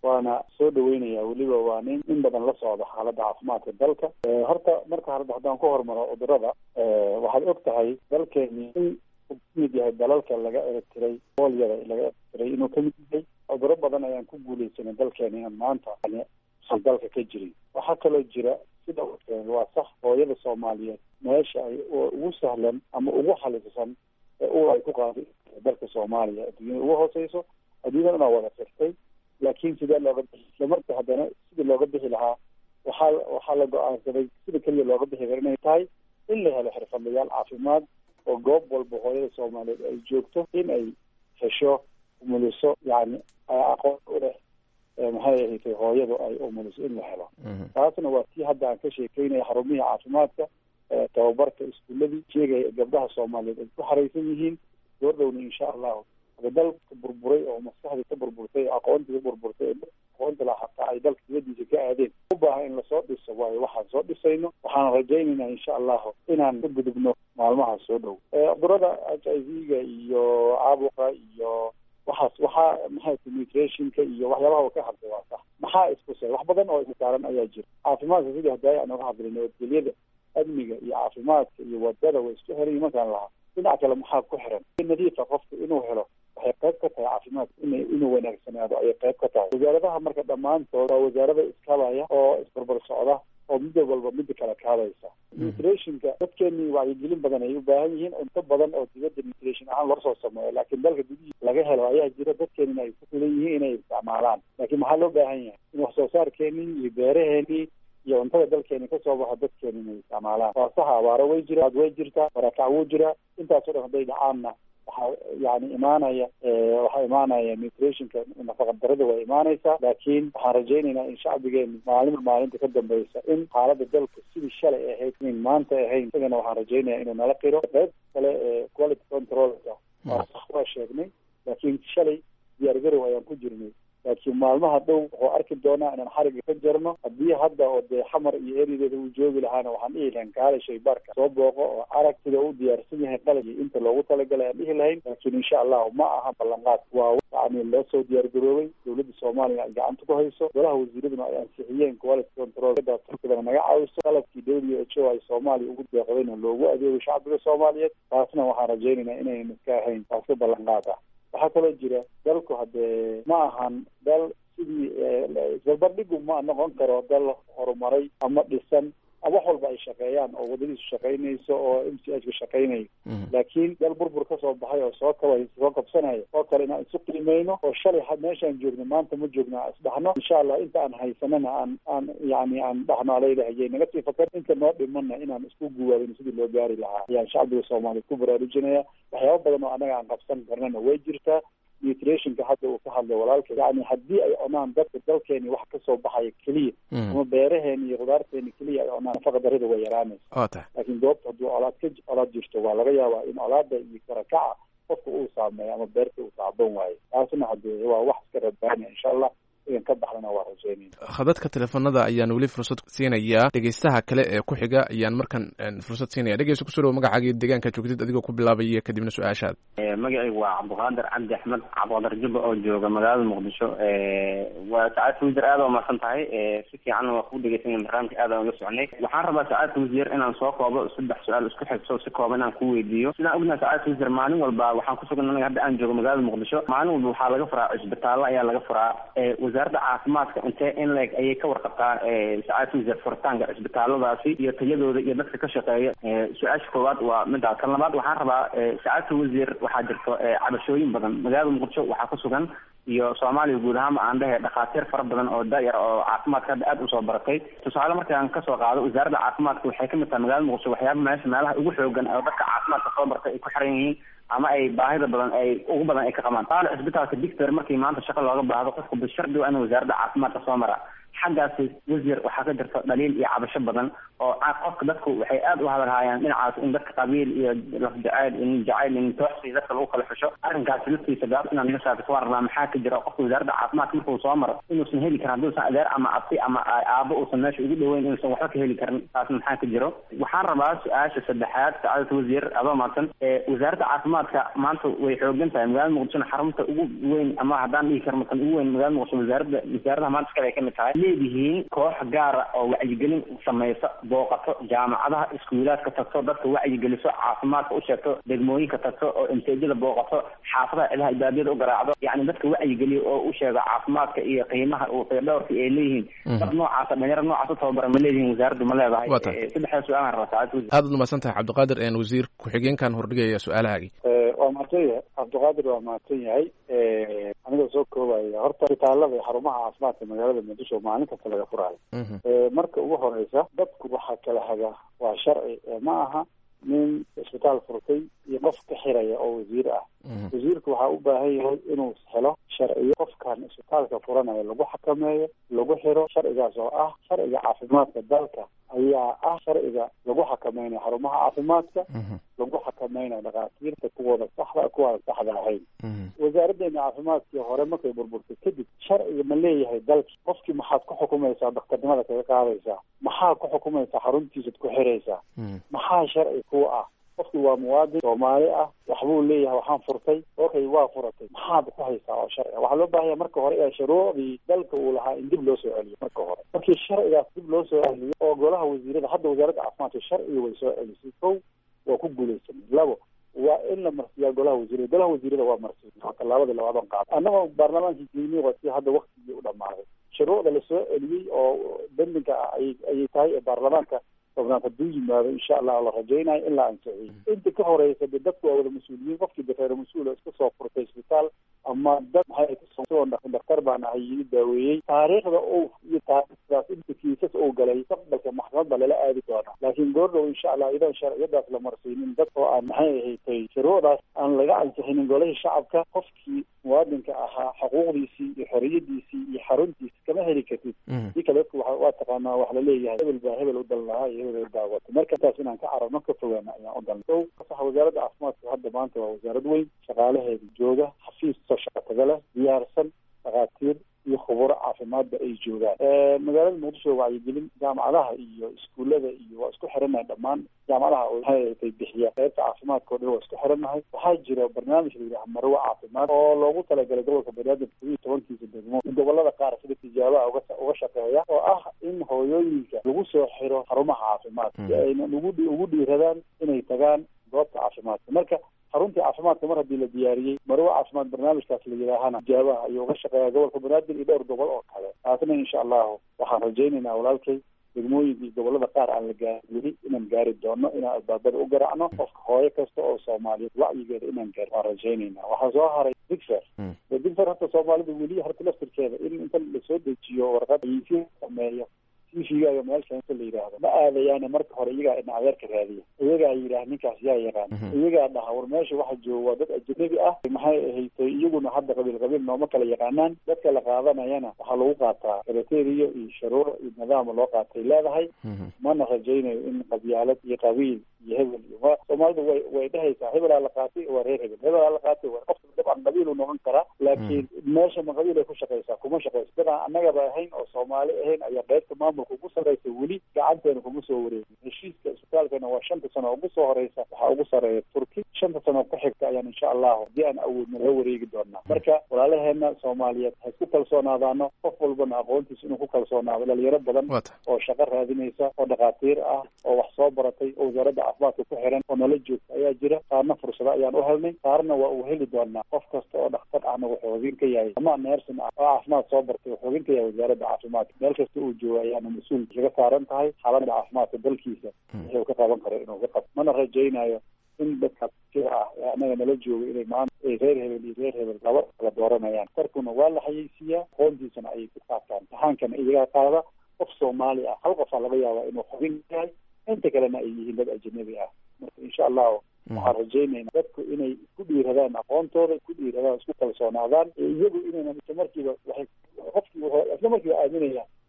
waana soo dhaweynaya weliba waa nin in badan la socda xaaladda caafimaadka dalka horta marka hore haddaan ku hormaro cudurada waxaad og tahay dalkeeni in uu kamid yahay dalalka laga eretiray boolyada laga eretiray inuu kamid yahay cuduro badan ayaan ku guuleysanay dalkeeni inaan maanta san dalka ka jirin waxaa kaloo jira sida waa sax hooyada soomaaliyeed meesha ay ugu sahlan ama ugu xalisan ee ul ay ku qaaday dalka soomaaliya adduunyada ugu hooseyso adduunyada inaa wada firtay laakiin sidee looga bixi isla marka haddana sidii looga bixi lahaa waxaa waxaa la go-aansaday sida keliya looga bixi kara inay tahay in la helo xirfadlayaal caafimaad oo goob walba hooyada soomaaliyeed ay joogto in ay hesho umuliso yani aqoon u leh maxay ahayd hooyadu ay umuliso in la helo taasna waa tii hadda aan ka sheekeynaya xarumihii caafimaadka tababarka iskuuladii sheegaya gabdhaha soomaaliyeed ay ku xaraysan yihiin goordhowna insha allahu hada dalka burburay oo maskaxdii ka burburtay aqoontii ka burburtay ee aqoonta la hataa ay dalka dibadiisa ka aadeen u baahan in lasoo dhiso waayo waxaan soo dhisayno waxaan rajaynaynaa insha allahu inaan ka gudubno maalmaha soo dhow cudurada h i v-ga iyo caabuqa iyo waxaas waxaa maxay nutritionka iyo waxyaabaha ka hadlay waa sax maxaa iskusay wax badan oo isaaran ayaa jira caafimaadka sidii hadaaye aan uga hadlay nabadgelyada amniga iyo caafimaadka iyo wadada way isku xiran markaan lahaa dhinac kale maxaa ku xiran nadiifa qofka inuu helo waxay qayb ka tahay caafimaadka in inuu wanaagsanaado ayay qayb ka tahay wasaaradaha marka dhammaantood waa wasaarada iskabaya oo isbarbar socda oo mid walba midda kale kaadaysa nutrationka dadkeenii wacyigelin badan ay u baahan yihiin cunto badan oo dibadda nutrition ahaan loo soo sameeyo laakiin dalka gudihiisa laga helo ayaa jira dadkeenina ay ku filan yihiin inay isticmaalaan laakiin maxaa loo baahan yahay in wax soo saarkeenii iyo beeraheenii iyo cuntada dalkeeni kasoo baxa dadkeeni inay isticmaalaan waa saxa abaaro way jira way jirtaa barakac wuu jiraa intaasoo dhan hadday dhacaanna waxaa yani imaanaya waxaa imaanaya nutritionka nafaqa darada waa imaanaysaa laakiin waxaan rajaynaynaa in shacbigeenu maalinba maalinta ka dambeysa in xaalada dalka sidii shalay ahayd in maanta ahayn isagana waxaan rajaynaya inuu nala qiro qayb kale ee quality controlka waa sax waa sheegnay laakiin shalay diyaargarow ayaan ku jirnay laakiin maalmaha dhow wuxuu arki doonaa inaan xariga ka jarno haddii hadda oo dee xamar iyo erideeda uu joogi lahaana waxaan dhihi lahayn kaale shaybaarka soo booqo oo arag sida u diyaarsan yahay qalabkii inta loogu talagalay aan dhihi lahayn laakiin insha allahu ma aha ballanqaad waa yani loo soo diyaargaroobay dowladda soomaaliya ay gacanta ku hayso golaha wasiiraduna ay ansixiyeen quality control turkidana naga caawiso qalabkii w h o ay soomaaliya ugu deeqdayna loogu adeego shacbiga soomaaliyeed taasna waxaan rajaynaynaa inaynu iska ahayn taasi ballanqaad ah waxaa kaloo jira dalku haddee ma ahan dal sidii isbarbardhigu ma noqon karo dal horumaray ama dhisan wax walba ay shaqeeyaan oo wadadiisu shaqaynayso oo m c h ka shaqaynayo laakiin dal burbur kasoo baxay oo soo kaba soo kabsanaya oo kale inaan isu qiimeyno oo shalay meeshaan joogno maanta ma joogno aan isdhaxno insha allah inta aan haysanana aan aan yani aan dhaxno alaylahaye naga sii fakar inta noo dhimana inaan isku guwaabin sidii loo gaari lahaa ayaan shacbiga soomaaliya ku baraarujinaya waxyaaba badan oo annaga aan qabsan karnana way jirtaa nutritionka hadda uu ka hadlay walaalka yani haddii ay cunaan dadka dalkeeni wax kasoo baxaya keliya ama beeraheeni iyo khudaarteeni keliya ay cunaan nafaqa darida way yaraanaysa waa tahay laakiin goobta hadduu colaad ka colaad jirto waa laga yaabaa in colaada iyo karakaca qofka uu saameeyo ama beerta uu taaban waayo taasna haddee waa wax iska rabaanaya insha allah idan ka baxdana waa rajaynayna khadadka teleefanada ayaan weli fursad siinayaa dhegeystaha kale ee ku xiga ayaan markan fursad siinaya dhegeysta kusoo dhawo magacaaga iyo deegaanka joogtid adigoo ku bilaabaya kadibna su-aashaad magacaygu waa cabdiqaadir cabdi axmed cabdiqaadir jubba oo jooga magaalada muqdisho waa sacaadka wasiir aad waa mahadsan tahay si fiican waa ku dhegeysanaya barnaamijka aad aan uga socnay waxaan rabaa sacaadka wasiir inaan soo koobo saddex su-aal isku xigso si kooban inaan ku weydiiyo sidaan ognahay sacaadka wasiir maalin walba waxaan kusugan anaga hadda aan joogo magaalada muqdisho maalin walba waxaa laga furaa cisbitaallo ayaa laga furaa wasaaradda caafimaadka intee in leeg ayay ka warqabtaa sacaadka wasiir furitaanka cisbitaalladaasi iyo tayadooda iyo dadka ka shaqeeya su-aasha koowaad waa midaas kan labaad waxaan rabaa sacaadka wasiir waxaa jirto cabashooyin badan magaalada muqdisho waxaa ku sugan iyo soomaaliya guud ahaanba aan dhehe dhakhaatiir fara badan oo da-yar oo caafimaadka hadda aada usoo baratay tusaale markaan kasoo qaado wasaaradda caafimaadka waxay kamid tahay magaalada muqdisho waxyaaba meesha meelaha ugu xoogan oo dadka caafimaadka soo bartay ay ku xiran yihiin ama ay baahida badan ay ugu badan ay ka qabaan taale cisbitaalka dictor markii maanta shaqo looga baahdo qofka bishardi waa in wasaaradda caafimaadka soo mara xaggaasi wasiir waxaa ka jirta dhaliil iyo cabasho badan oo qofka dadku waxay aad u hadalhaayaan dhinacaas in dadka qabiil iyo laf jacayl in jacayl in tooxsi dadka lagu kala xusho arrinkaasi laftiisa gaab inaad naga saarto waan rabnaa maxaa ka jira qofka wasaaradda caafimaadka markuu soo maro inuusan heli karin hadduusan adeer ama abti ama aabo uusan meesha ugu dhoweyn inuusan waxba ka heli karin taas maxaa ka jiro waxaan rabaa su-aasha saddexaad sacaadata wasiir adoo maadsan wasaaradda caafimaadka maanta way xoogan tahay magaalada muqdishona xarunta ugu weyn ama haddaan dhihi karno kan ugu weyn magaalada muqdisho wasaaradda wasaaradaha maanta iskale ay kamid tahay leedihiin koox gaara oo wacyigelin samaysa booqato jaamacadaha iskuulaadka tagto dadka wacyigeliso caafimaadka u sheegto degmooyinka tagto oo imteejada booqato xaafadaha cidaha ibaadiyada u garaacdo yacni dadka wacyigeliyo oo u sheego caafimaadka iyo qiimaha dhowrka ay leeyihiin dad noocaasa dhalinyaro noocaas u tababara ma leedihiin wasaaraddu ma leedahay saddexda su-aalaan rabaa saacad wasiir aad umahadsan tahay cabdiqaadir wasiir ku-xigeenkan hordhigaya su-aalahaagii waa mahadsan yahay cabdiqaadir waa mahadsan yahay anigoo soo koobaya horta isbitaalada iyo xarumaha caafimaadka magaalada muqdisho maalin kasta laga furaayo marka ugu horeysa dadku waxaa kala hagaa waa sharci ma aha nin isbitaal furtay iyo qof ka xiraya oo wasiir ah wasiirku waxaa u baahan yahay inuu helo sharciyo qofkan isbitaalka furanaya lagu xakameeyo lagu xiro sharcigaas oo ah sharciga caafimaadka dalka ayaa ah sharciga lagu xakameynayo xarumaha caafimaadka lagu xakameynayo dhakhaatiirta kuwooda saxda kuwaada saxda ahayn wasaaraddeena caafimaadkii hore markay burburtay kadib sharciga ma leeyahay dalki qofkii maxaad ku xukumaysaa daktarnimada kaga qaadaysaa maxaa ku xukumaysaa xaruntiisad ku xiraysaa maxaa sharci kuwa ah qofki waa muwaadin soomaali ah waxbuu leeyahay waxaan furtay okay waa furatay maxaad ku haysaa oo sharciga waxaa loo baahanya marka hore ee shuruucdii dalka uu lahaa in dib loo soo celiyo marka hore markii sharcigaas dib loo soo celiyo oo golaha wasiirada hadda wasaaradda caafimaadka sharciga way soo celisay kow waa ku guulaysanay labo waa in la marsiyaa golaha wasiirada golaha wasiirada waa marsiya waa tallaabadii labaadon qaada annagoo baarlamaankii geynay waa si hadda waktigii u dhamaaday shuruucda lasoo celiyey oo bendinka ah ayay ayay tahay ee baarlamaanka tobnaad hadduu yimaado insha allah la rajaynayo in la ansixiyey inta ka horeysa de dadku waa wada mas-uuliyiin qofkii de reer mas-uul oo iska soo furtay isbitaal ama dad maxay kasoo daktar baan ahay ii daaweeyey taariikhda uu iyo taariikhdaas inta kiisas uu galay mustaqbalka maxkamad baa lala aadi doonaa laakiin goordhow insha allah idan sharciyadaas la marsiinin dad oo aan maxay ahatay shuruucdaas aan laga ansixinin golihii shacabka qofkii muwaadinka ahaa xuquuqdiisii iyo xoriyadiisii iyo xaruntiisi kama heli kartid si kale dadku waa taqaanaa wax laleeyahay hebel baa hebel u dal lahaa iyo hebel baa wata marka taas inaan ka cararno ka fogaana ayaan u dalna o sax wasaaradda caafimaadka hadda maanta waa wasaarad weyn shaqaalaheeda jooga xafiis soo shaqa taga leh diyaarsan dhakhaatiir iyo khuburo caafimaadba ay joogaan magaalada muqdisho wacyigelin jaamacadaha iyo iskuullada iyo waa isku xirannahay dhammaan jaamacadaha maxay bixiya qaybta caafimaadka o dhan waa isku xirannahay waxaa jira barnaamij la yidhaha marwo caafimaad oo loogu talagalay gobolka banaadir todoba iyo tobankiisa degmo gobolada qaar sida tijaabaha uga uga shaqeeya oo ah in hooyooyinka lagu soo xiro xarumaha caafimaadka si ayna ugu ugu dhiiradaan inay tagaan goobta caafimaadka marka xaruntii caafimaadka mar haddii la diyaariyey marwo caafimaad barnaamijkaas la yidhaahana tijaabaha ayuu uga shaqeeya gobolka banaadir iyo dhowr gobol oo kale taasna insha allahu waxaan rajaynaynaa walaalkay degmooyinka iyo gobolada qaar aan la gaarin weli inaan gaari doono inaan albaabada u garacno qofka hooyo kasta oo soomaaliyeed wacyigeeda inaan gaari waan rajaynaynaa waxaa soo haray digfer de digfer horta soomaalida weli horta laftirkeeda in inta lasoo dejiyo warqad aysi sameeyo tvgaaga meelsha inta la yidhaahdo ma aadayaane marka hore iyagaa ina adeerka raadiya iyagaa yidhaah ninkaas yaa yaqaan iyagaa dhaha war meesha waxa jooga waa dad ajnabi ah maxay ahaytay iyaguna hadda qabiil qabiil nooma kala yaqaanaan dadka la qaadanayana waxaa lagu qaataa kriteria iyo sharuuc iyo nidaama loo qaatay leedahay mana rajaynayo in qabyaalad iyo qabiil iyo hebel iyo ma soomaalida way way dhehaysaa hebelaa la qaatay waa reer hebel hebelaa la qaatay waa qofka dabcan qabiil uu noqon karaa laakiin meesha ma qabiil ay ku shaqaysaa kuma shaqayso dad aan annagaba ahayn oo soomaali ahayn ayaa qaybta maamulka ugu sarreysa weli gacanteena kuma soo wareegin heshiiska isbitaalkana waa shanta sano ugu soo horeysa waxaa ugu sarreeya turki shanta sano ku xigta ayaan insha allahu haddii aan awoodna la wareegi doonaa marka walaalaheena soomaaliyeed ha isku kalsoonaadaano qof walbana aqoontiisa inuu ku kalsoonaado dhalinyaro badan oo shaqo raadinaysa oo dhakhaatiir ah oo wax soo baratay oo wasaaradda caafimaadka ku xiran oo nala joogta ayaa jira qaarna fursado ayaan u helnay qaarna waa uu heli doonaa qof kasta oo dhakhtar ahna wuxuu hogin ka yahay ama neersin ah oo caafimaad soo bartay wuxuu hogin ka yahay wasaaradda caafimaadka meel kasta uu jooga ayaana mas-uul kaga saaran tahay xaaladda caafimaadka dalkiisa wuxuu ka qaban karo inuu ka qabto mana rajaynayo in dadka sida ah ee annaga nala jooga inay maanta ay reer hebel iyo reer hebel laba kala dooranayaan tarkuna waa la xayeysiiyaa aqoontiisana ayay ku qaataan imtixaankana iyagaa qaada qof soomaali ah hal qofaa laga yaabaa inuu xubin yahay inta kalena ay yihiin dad ajnabi ah marka insha allahu waxaan rajaynaynaa dadku inay isku dhiiradaan aqoontooda isku dhiiradaan isku kalsoonaadaan iyagu inaynan isla markiiba waxay qofkii wuxuu isla markiiba aaminayaan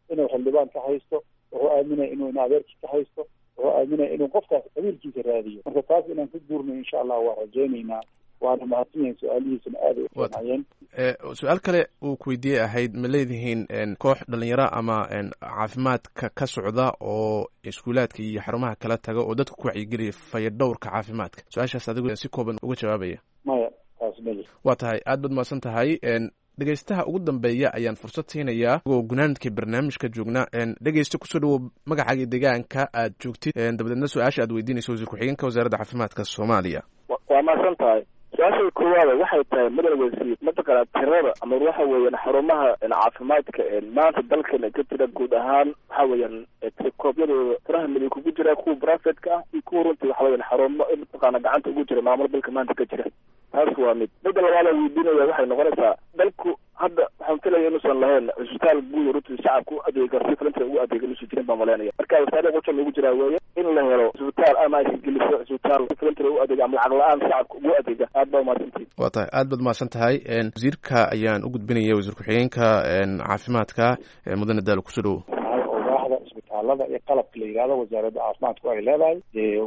inuu xildhibaan ka haysto wuxuu aaminaya inuu in adeerkii ka haysto wuxuu aaminaya inuu qofkaas qabiilkiisa raadiyo marka taas inaan ka guurno insha allah waa rajaynaynaa waana mahadsan yahin su-aalihiisana aad ay ufiicnaayeen su-aal kale uu ku weydiiyey ahayd ma leedihiin koox dhalinyaro ama caafimaadka ka socda oo iskuulaadka iyo xarumaha kala taga oo dadka ku wacyigeliya fayadhowrka caafimaadka su-aashaas adigu si kooban uga jawaabaya maya taas meli waa tahay aad baad mahadsan tahay dhegeystaha ugu dambeeya ayaan fursad siinayaa oo gunaanadkii barnaamijka joognaa dhegeysta kusoo dhawow magacaaga deegaanka aad joogtid dabadeedna su-aasha aad weydiinayso wasiir ku-xigeenka wasaaradda caafimaadka soomaaliya waa mahadsan tahay su-aasha koowaada waxay tahay madal wasiir mataqaana tirada ama waxa weeyaan xarumaha caafimaadka maanta dalkana ka jira guud ahaan waxa weeyaan tirikoobyadooda tiraha midig kugu jira kuwa brafetka ah iyo kuwa runtii waxa weeyaan xarumo mataqaana gacanta ugu jira maamul dalka maanta ka jira taas waa mid midda labaad aan weydiinaya waxay noqonaysaa dalku hadda waxaan filaya inuusan lahayn cisbitaal guud runtii shacabka u adeega si filanta ugu adeega inuusan jirin baan malaynaya marka wasaare qujan ugu jiraa weeye in la helo cisbitaal ama ay geliso cisbitaal si filanta ugu adeega ama lacag la-aan shacabka ugu adeega aad baa umahadsantihin waa tahay aad baad mahadsan tahay wasiirka ayaan u gudbinaya wasiir ku-xigeenka caafimaadka mudane daalo kusoo dhawow waaxda isbitaalada iyo qalabka la yidhahdo wasaaradda caafimaadku ay leedahay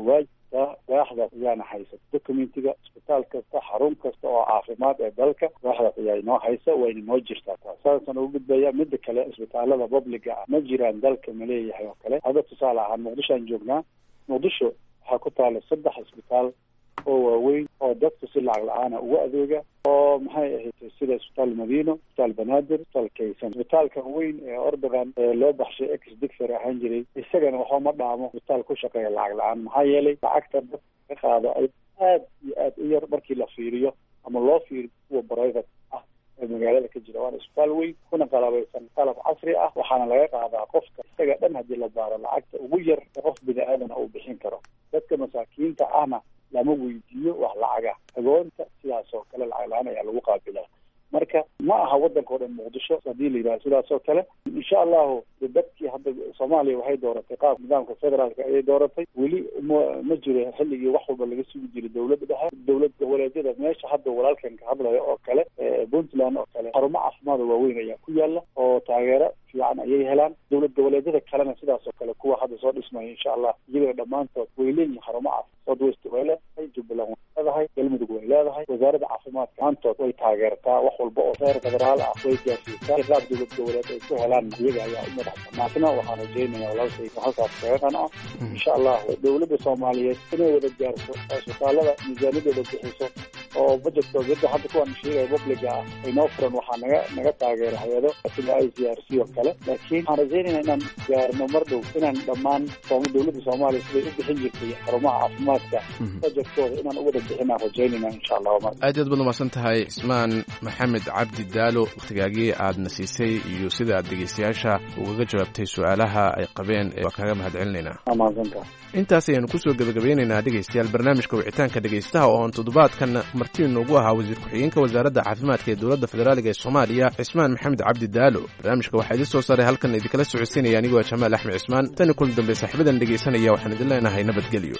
waa waaxdaas ayaana haysa documentiga isbitaal kasta xarun kasta oo caafimaad ee dalka waaxdaas ayaa inoo haysa wayna noo jirtaa taas saasaan ugu gudbaya mida kale isbitaalada publiga ah ma jiraan dalka ma leeyahay oo kale hadda tusaale ahaan muqdisho aan joognaa muqdisho waxaa ku taala saddex isbitaal oo waaweyn oo dadku si lacag la-aana ugu adeega oo maxay ahayd sida isbitaal madiino isbitaal banaadir isbitaal kaysan isbitaalka weyn ee ordogan ee loo baxshay ex dictor ahaan jiray isagana waxba ma dhaamo isbitaal ku shaqeeya lacag la-aan maxaa yeelay lacagta dadka ka qaado ay aad iyo aad u yar markii la fiiriyo ama loo fiiriyo kuwa private ah ee magaalada ka jira waana isbitaal weyn kuna qalabaysan qalab casri ah waxaana laga qaadaa qofka isaga dhan haddii la baaro lacagta ugu yar ee qof bini aadana uu bixin karo dadka masaakiinta ahna lama weydiiyo wax lacaga agoonta sidaas oo kale lacag la-aan ayaa lagu qaabilaa marka ma aha waddanka o dhan muqdisho haddii la yidhaha sidaas oo kale insha allahu dadkii hadda soomaaliya waxay dooratay qaab nidaamka federaalka ayay dooratay weli ma ma jiro xilligii wax walba laga sugi jiray dowladda dhexe dowlad goboleedyada meesha hadda walaalkan ka hadlaya oo kale puntland oo kale xarumo caafimaada waaweyn ayaa ku yaala oo taageero fiican ayay helaan dowlad goboleedyada kalena sidaas oo kale kuwa hadda soo dhismaya insha allah iyagoo dhammaantood way leeyihin xarumo caafimaad south west way leedahay jubbaland way leedahay galmudug way leedahay wasaaradda caafimaadka maantood way taageertaa wax walba oo heer federaal ah way gaarsiisaa qaab dowlad goboleed ay ku helaan iyaga ayaa u madaxsan maasna waxaan rajeynaya walaalkayga halkaas kaga qanaco insha allah dowladda soomaaliyeed inay wada gaarto oo isbitaalada miisaaniyadooda bixiso oo budgetkooda hadda hadda kuwaan sheegaya publiga ah ay noo furan waxaa naga naga taageera hay-ado sida i c r c oo kale laakiin waxaan rajeynayna inaan gaarno mar dhow inaan dhammaan dowladda soomaaliya siday u bixin jirtay xarumaha caafimaadka budgetkooda inaan uwada bixinaan rajeynayna insha allah aad aad baad umahadsan tahay cismaan maxamed cabdi daalo wakhtigaagii aadna siisay iyo sida aad dhegeystayaasha ugaga jawaabtay su-aalaha ay qabeen waa kaaga mahad celinaynaa intaas ayaanu kusoo gebagabeynaynaa dhegeystayaal barnaamijka wicitaanka dhegeystaha oo aan toddobaadkan martii noogu ahaa wasiir ku-xigeenka wasaaradda caafimaadka ee dowladda federaaliga ee soomaaliya cismaan maxamed cabdi daalo barnaamijka waxaa idin soo saaray halkan idinkala socodsiinaya anigoo jamaal axmed cismaan tani kulan dambe saaxiibadan dhegeysanaya waxaan idin leenahay nabadgelyo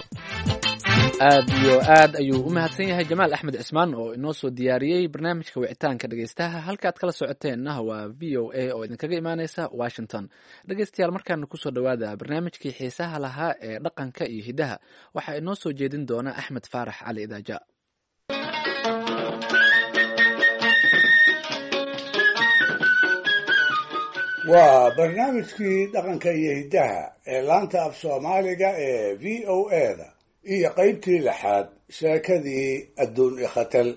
aad iyo aad ayuu u mahadsan yahay jamaal axmed cismaan oo inoo soo diyaariyey barnaamijka wicitaanka dhegeystaha halkaad kala socoteenna waa v o a oo idinkaga imaaneysa washington dhegeystayaal markaana kusoo dhowaada barnaamijkii xiisaha lahaa ee dhaqanka iyo hiddaha waxaa inoo soo jeedin doona axmed faarax cali idaaja waa barnaamijkii dhaqanka iyo hiddaha ee laanta af soomaaliga ee v o a-da iyo qaybtii lixaad sheekadii adduun ikhatal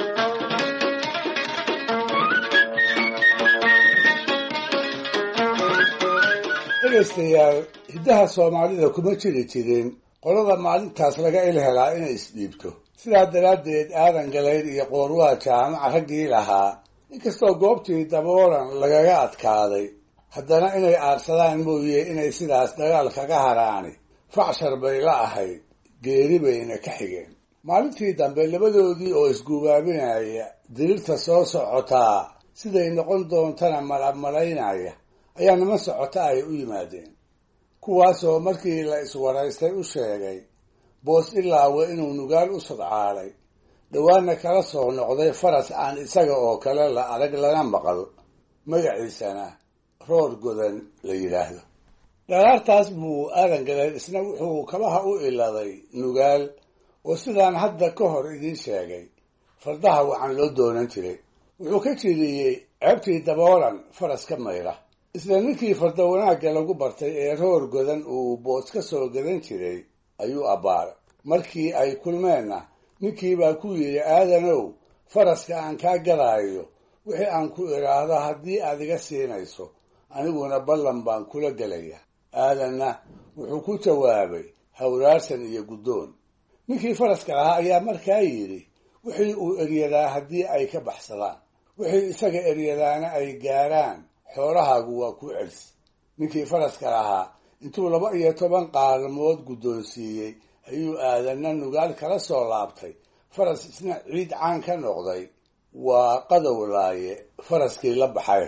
dhegaystayaal hiddaha soomaalida kuma jiri jirin qolada maalintaas laga il helaa inay isdhiibto sidaa daraaddeed aadan galayd iyo qoorwaa jaamaca raggii lahaa inkastoo goobtii daboolan lagaga adkaaday haddana inay aadsadaan mooye inay sidaas dagaal kaga haraani facshar bay la ahayd geeri bayna ka xigeen maalintii dambe labadoodii oo isguubaabinaya diriirta soo socotaa siday noqon doontana malabmalaynaya ayaa niman socota ay u yimaadeen kuwaasoo markii la iswaraystay u sheegay boos ilaawe inuu nugaal u sodcaalay dhowaanna kala soo noqday faras aan isaga oo kale la adag lana maqal magaciisana roor godan la yidhaahdo dharaartaas buu aadan galeen isna wuxuu kabaha u iladay nugaal oo sidaan hadda ka hor idiin sheegay fardaha wacan loo doonan jiray wuxuu ka jiriyey ceebtii daboolan faras ka mayra isla ninkii farda wanaagga lagu bartay ee roor godan uu boos ka soo gadan jiray ayuu abbaaray markii ay kulmeenna ninkiibaa ku yidhi aadanow faraska aan kaa gadaayo wixii aan ku idhaahdo haddii aad iga siinayso aniguna ballan baan kula gelaya aadanna wuxuu ku jawaabay hawraarsan iyo guddoon ninkii faraska lahaa ayaa markaa yidhi wixii uu eryadaa haddii ay ka baxsadaan wixii isaga eryadaana ay gaaraan xoolahaagu waa ku celis ninkii faraska lahaa intuu laba iyo toban qaalmood guddoonsiiyey ayuu aadanna nugaal kala soo laabtay faras isna ciid caan ka noqday waa qadow laaye faraskii la baxay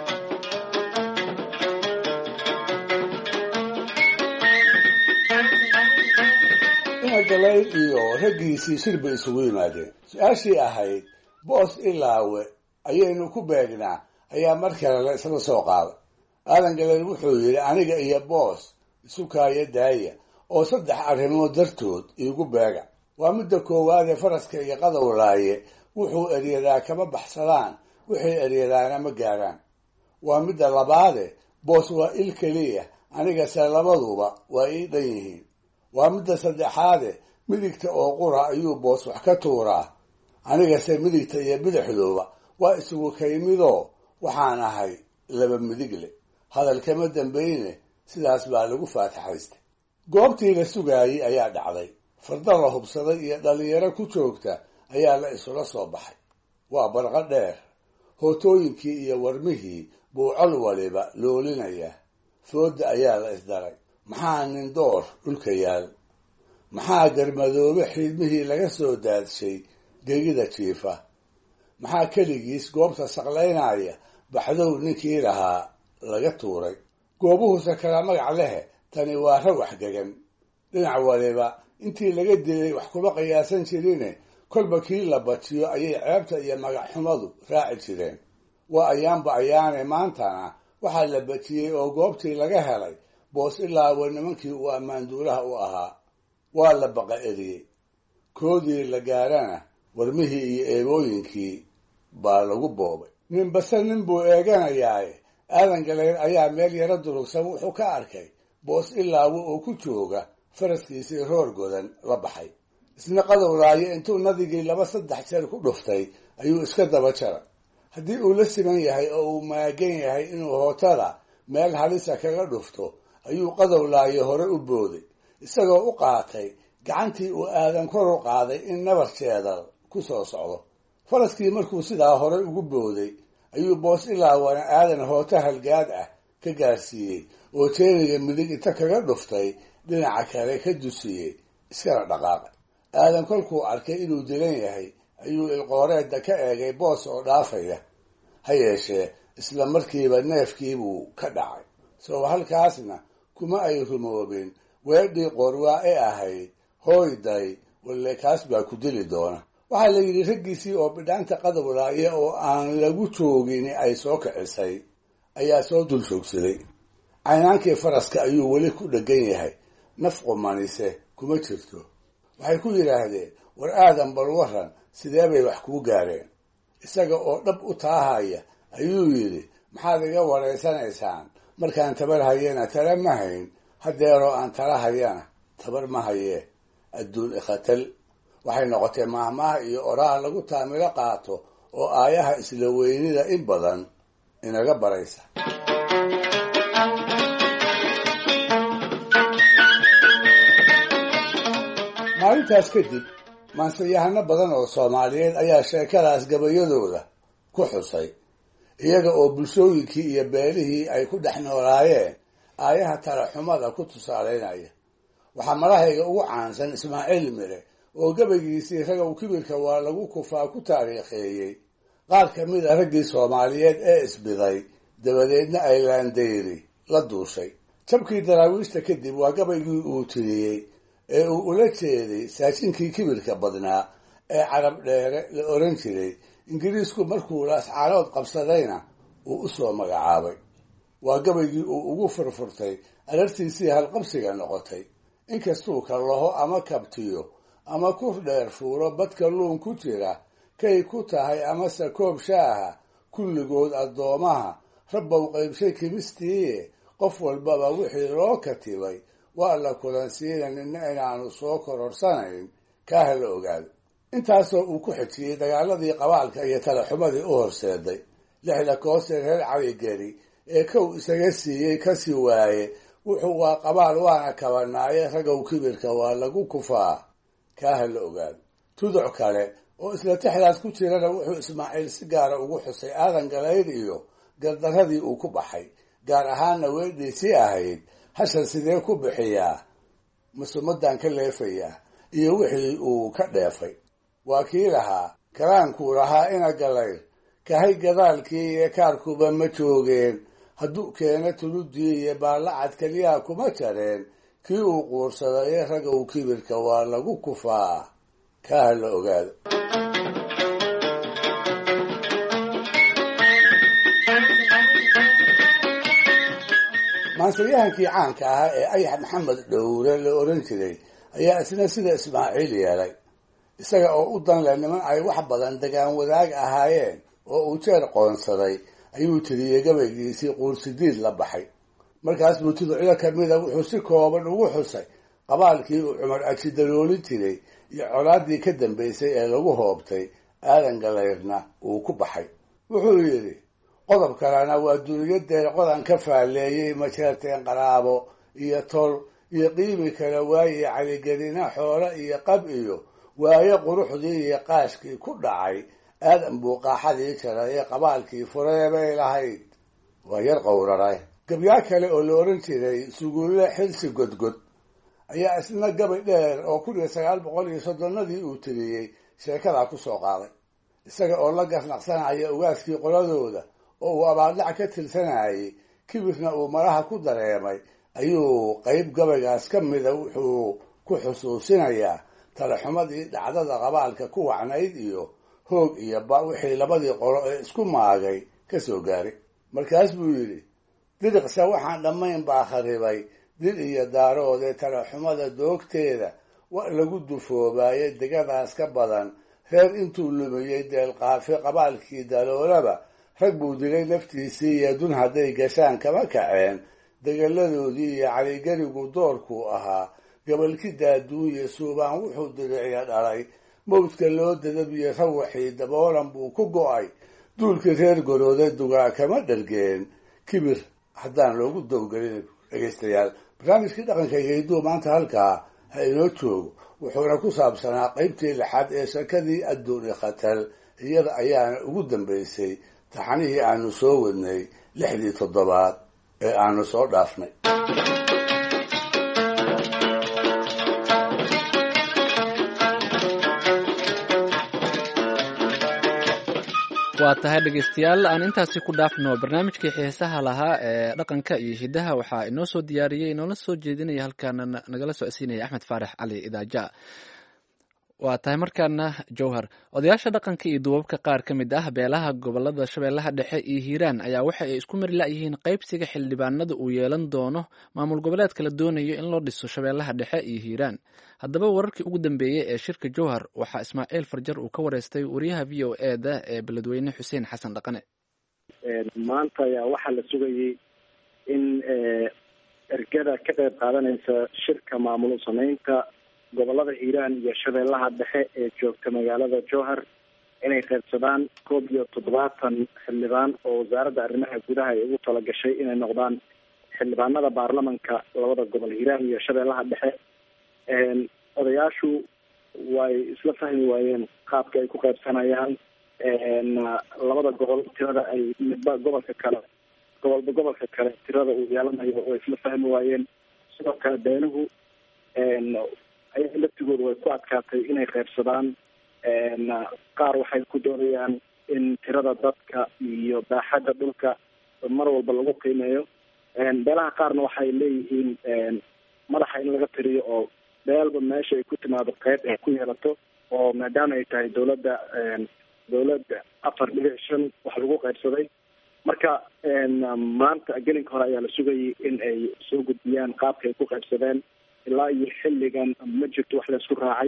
inagalayd iyo raggiisii shir bay isugu yimaadeen su-aashii ahayd boos ilaawe ayaynu ku beegnaa ayaa mar kale la isla soo qaaday aadan galeyd wuxuu yidhi aniga iyo boos isu kaaya daaya oo saddex arrimood dartood iigu beega waa midda koowaadee faraska iyo qadow laaye wuxuu eryadaa kama baxsadaan wixii eryadaana ma gaaraan waa midda labaade boos waa il keliya anigase labaduba waa ii dhan yihiin waa midda saddexaade midigta oo qura ayuu boos wax ka tuuraa anigase midigta iyo bidixduuba waa isugu kaymidoo waxaan ahay laba midigle hadalkama dambayne sidaas baa lagu faataxaystay goobtii la sugaayey ayaa dhacday farda la hubsaday iyo dhallinyaro ku joogta ayaa la isula soo baxay waa barqo dheer hootooyinkii iyo warmihii buu col waliba loolinaya fooda ayaa la isdaray maxaa nin door dhulka yaal maxaa garmadoobe xiidmihii laga soo daadshay gegida jiifa maxaa keligiis goobta saqlaynaya baxdow ninkii lahaa laga tuuray goobuhuse kala magac lehe tani waa rawax gegan dhinac waliba intii laga dilay wax kuma qiyaasan jirine kolba kii la bajiyo ayay ceebta iyo magac xumadu raaci jireen waa ayaanba ayaane maantana waxaa la bajiyey oo goobtii laga helay boos ilaawa nimankii uu ammaanduulaha u ahaa waa la baqa eriyey koodii la gaarana warmihii iyo eebooyinkii baa lagu boobay ninbase nin buu eeganayaaye aadan galeer ayaa meel yaro durugsan wuxuu ka arkay boos ilaawo oo ku jooga faraskiisii roor godan la baxay isna qadow laayo intuu nadigii laba saddex jeer ku dhuftay ayuu iska daba jara haddii uu la siman yahay oo uu maagan yahay inuu hootada meel halisa kaga dhufto ayuu qadow laayo hore u booday isagoo u qaatay gacantii uu aadan kor u qaaday in nabar jeedal ku soo socdo faraskii markuu sidaa hore ugu booday ayuu boos ilaawana aadan hooto halgaad ah ka gaarsiiyey oo jeeniga midig inta kaga dhuftay dhinaca kale ka dusiyey iskana dhaqaaqay aadan kolkuu arkay inuu dilan yahay ayuu ilqooreedda ka eegay boos oo dhaafaya ha yeeshee isla markiiba neefkiibuu ka dhacay soo halkaasna kuma ay rumoobin weedhii qorwaa ee ahayd hooyday walle kaas baa ku dili doona waxaa la yidhi raggiisii oo bidhaanta qadow laaye oo aan lagu joogin ay soo kicisay ayaa soo dul joogsaday caynaankii faraska ayuu weli ku dheggan yahay naf qumanise kuma jirto waxay ku yidhaahdeen war aadan bal waran sidee bay wax kuu gaareen isaga oo dhab u taahaya ayuu yidhi maxaad iga waraysanaysaan markaan tabar hayana tala ma hayn hadeeroo aan tala hayana tabar ma hayee adduun ikhatal waxay noqotay maahmaaha iyo oraha lagu taamilo qaato oo aayaha isla weynida in badan inaga baraysa maalintaas kadib maansayahano badan oo soomaaliyeed ayaa sheekadaas gabayadooda ku xusay iyaga oo bulshooyinkii iyo beelihii ay ku dhex noolaayeen aayaha talaxumada ku tusaalaynaya waxaa malahayga ugu caansan ismaaciil mire oo gabaygiisii ragow kibirka waa lagu kufaa ku taariikheeyey qaar ka mid a raggii soomaaliyeed ee isbiday dabadeedna ay laandayri la duushay jabkii daraawiishta kadib waa gabaygii uu tiriyey ee uu ula jeeday saajinkii kibirka badnaa ee carab dheere la oran jiray ingiriisku markuu laascaanood qabsadayna uu u soo magacaabay waa gabaygii uu ugu furfurtay arartiisii halqabsiga noqotay inkastuu kallaho ama kabtiyo ama ku dheer fuuro badka luun ku jira kay ku tahay amase koob shaaha kulligood addoomaha rabbow qaybshay kimistiiye qof walbaba wixii loo katibay waa la kulansiina nina inaanu soo kororsanayn kaaha la ogaado intaasoo uu ku xejiyey dagaaladii qabaalka iyo talaxumadii u horseeday lixda koosee reer caligeri ee kow isaga siiyey kasii waaye wuxuu waa qabaal waana kabanaaye ragow kibirka waa lagu kufaa kaaha la ogaado tuduc kale oo isla tixdaas ku jirana wuxuu ismaaciil si gaara ugu xusay aadan galayr iyo gardaradii uu ku baxay gaar ahaanna weydhiisii ahayd hashan sidee ku bixiyaa masumadan ka leefayaa iyo wixii uu ka dheefay waa kii lahaa karaankuu lahaa ina galayr kahay gadaalkii iyo kaarkuba ma joogeen hadduu keena tuludii iyo baallacad keliyaa kuma jareen kii uu quursadaye ragow kibirka waa lagu kufaa kaaha la ogaado maansayahankii caanka ahaa ee ayax maxamed dhowre la oran jiray ayaa isna sida ismaaciil yeelay isaga oo u danle niman ay wax badan degaan wadaag ahaayeen oo uu jeer qoonsaday ayuu tiriyey gabaygiisii quursidiid la baxay markaas buu tuducyo kamida wuxuu si kooban ugu xusay qabaalkii uu cumar ajidaloolin jiray iyo colaadii ka dambaysay ee lagu hoobtay aadan galayrna uu ku baxay wuxuu yidhi qodob kalena waa duniyadeer qodan ka faalleeyey majeerteen qaraabo iyo tol iyo qiimi kale waaye caligelina xoolo iyo qab iyo waayo quruxdii iyo qaashkii ku dhacay aadan buu qaaxadii jaray ee qabaalkii furee bay lahayd waa yar qowraray gabyaa kale oo la oran jiray suguulle xilsi godgod ayaa isna gabay dheer oo kun iyo sagaal boqol iyo soddonadii uu tiriyey sheekadaa ku soo qaaday isaga oo la garnaqsanaya ugaaskii qoladooda oo uu abaaldhac ka tirsanayay kibirna uu maraha ku dareemay ayuu qeyb gabaygaas ka mida wuxuu ku xusuusinayaa talaxumadii dhacdada qabaalka ku wacnayd iyo hoog iyo ba wixii labadii qolo ee isku maagay ka soo gaaray markaas buu yidhi diriqse waxaan dhammayn baa kharibay dil iyo daaroodee talaxumada doogteeda wa lagu dufoobaaye degadaas ka badan reer intuu lumiyey deelqaafi qabaalkii daloolaba rag buu dilay naftiisii iyo dun hadday gashaan kama kaceen degaladoodii iyo caligerigu doorkuu ahaa gabalki daaduunye suubaan wuxuu diriciya dhalay mawdka loo dadabiyo rawaxii daboolan buu ku go'ay duulkii reer gorooda dugaa kama dhargeen kibir haddaan loogu dowgelin dhegaystayaal barnaamijkii dhaqanka iyo hidduu maanta halkaa ha inoo joogo wuxuuna ku saabsanaa qeybtii lixaad ee shakadii adduuni khatar iyada ayaana ugu dambaysay taxanihii aanu soo wadnay lixdii toddobaad ee aanu soo dhaafnay waa tahay dhegaystayaal aan intaasi ku dhaafno barnaamijkii xiisaha lahaa ee dhaqanka iyo hidaha waxaa inoo soo diyaariyey inoola soo jeedinaya halkaana nagala socodsiinaya axmed faarax cali idaaja waa tahay markaana jowhar odayaasha dhaqanka iyo duubabka qaar ka mid ah beelaha gobolada shabeellaha dhexe iyo hiiraan ayaa waxa ay isku mari la-yihiin qaybsiga xildhibaanada uu yeelan doono maamul goboleedka la doonayo in loo dhiso shabeellaha dhexe iyo hiiraan haddaba wararkii ugu dambeeyey ee shirka jowhar waxaa ismaaciil farjar uu ka wareystay wariyaha v o e da ee beledweyne xuseen xasan dhaqane maanta ayaa waxaa la sugayey in ergada ka qayb qaadanaysa shirka maamul sameynta gobolada hiiraan iyo shabeellaha dhexe ee joogta magaalada jowhar inay qaybsadaan koob iyo toddobaatan xildhibaan oo wasaaradda arrimaha gudaha ay ugu talagashay inay noqdaan xildhibaanada baarlamanka labada gobol hiiraan iyo shabeellaha dhexe odayaashu way isla fahmi waayeen qaabka ay ku qaybsanayaan labada gobol tirada ay midba gobolka kale gobolba gobolka kale tirada uu yeelanayo way isla fahmi waayeen sidoo kale beenuhu ayaga laftigooda way ku adkaatay inay qaybsadaan qaar waxay ku doonayaan in tirada dadka iyo baaxadda dhulka mar walba lagu qiimeeyo beelaha qaarna waxay leeyihiin madaxa in laga tiriyo oo beelba meesha ay ku timaado qeyb ay ku yeelato oo maadaama ay tahay dawladda dawladda afar dhibic shan wax lagu qaybsaday marka maanta gelinka hore ayaa la sugayay in ay soo gudbiyaan qaabka ay ku qaybsadeen ilaa iyo xilligan ma jirto wax laisku raacay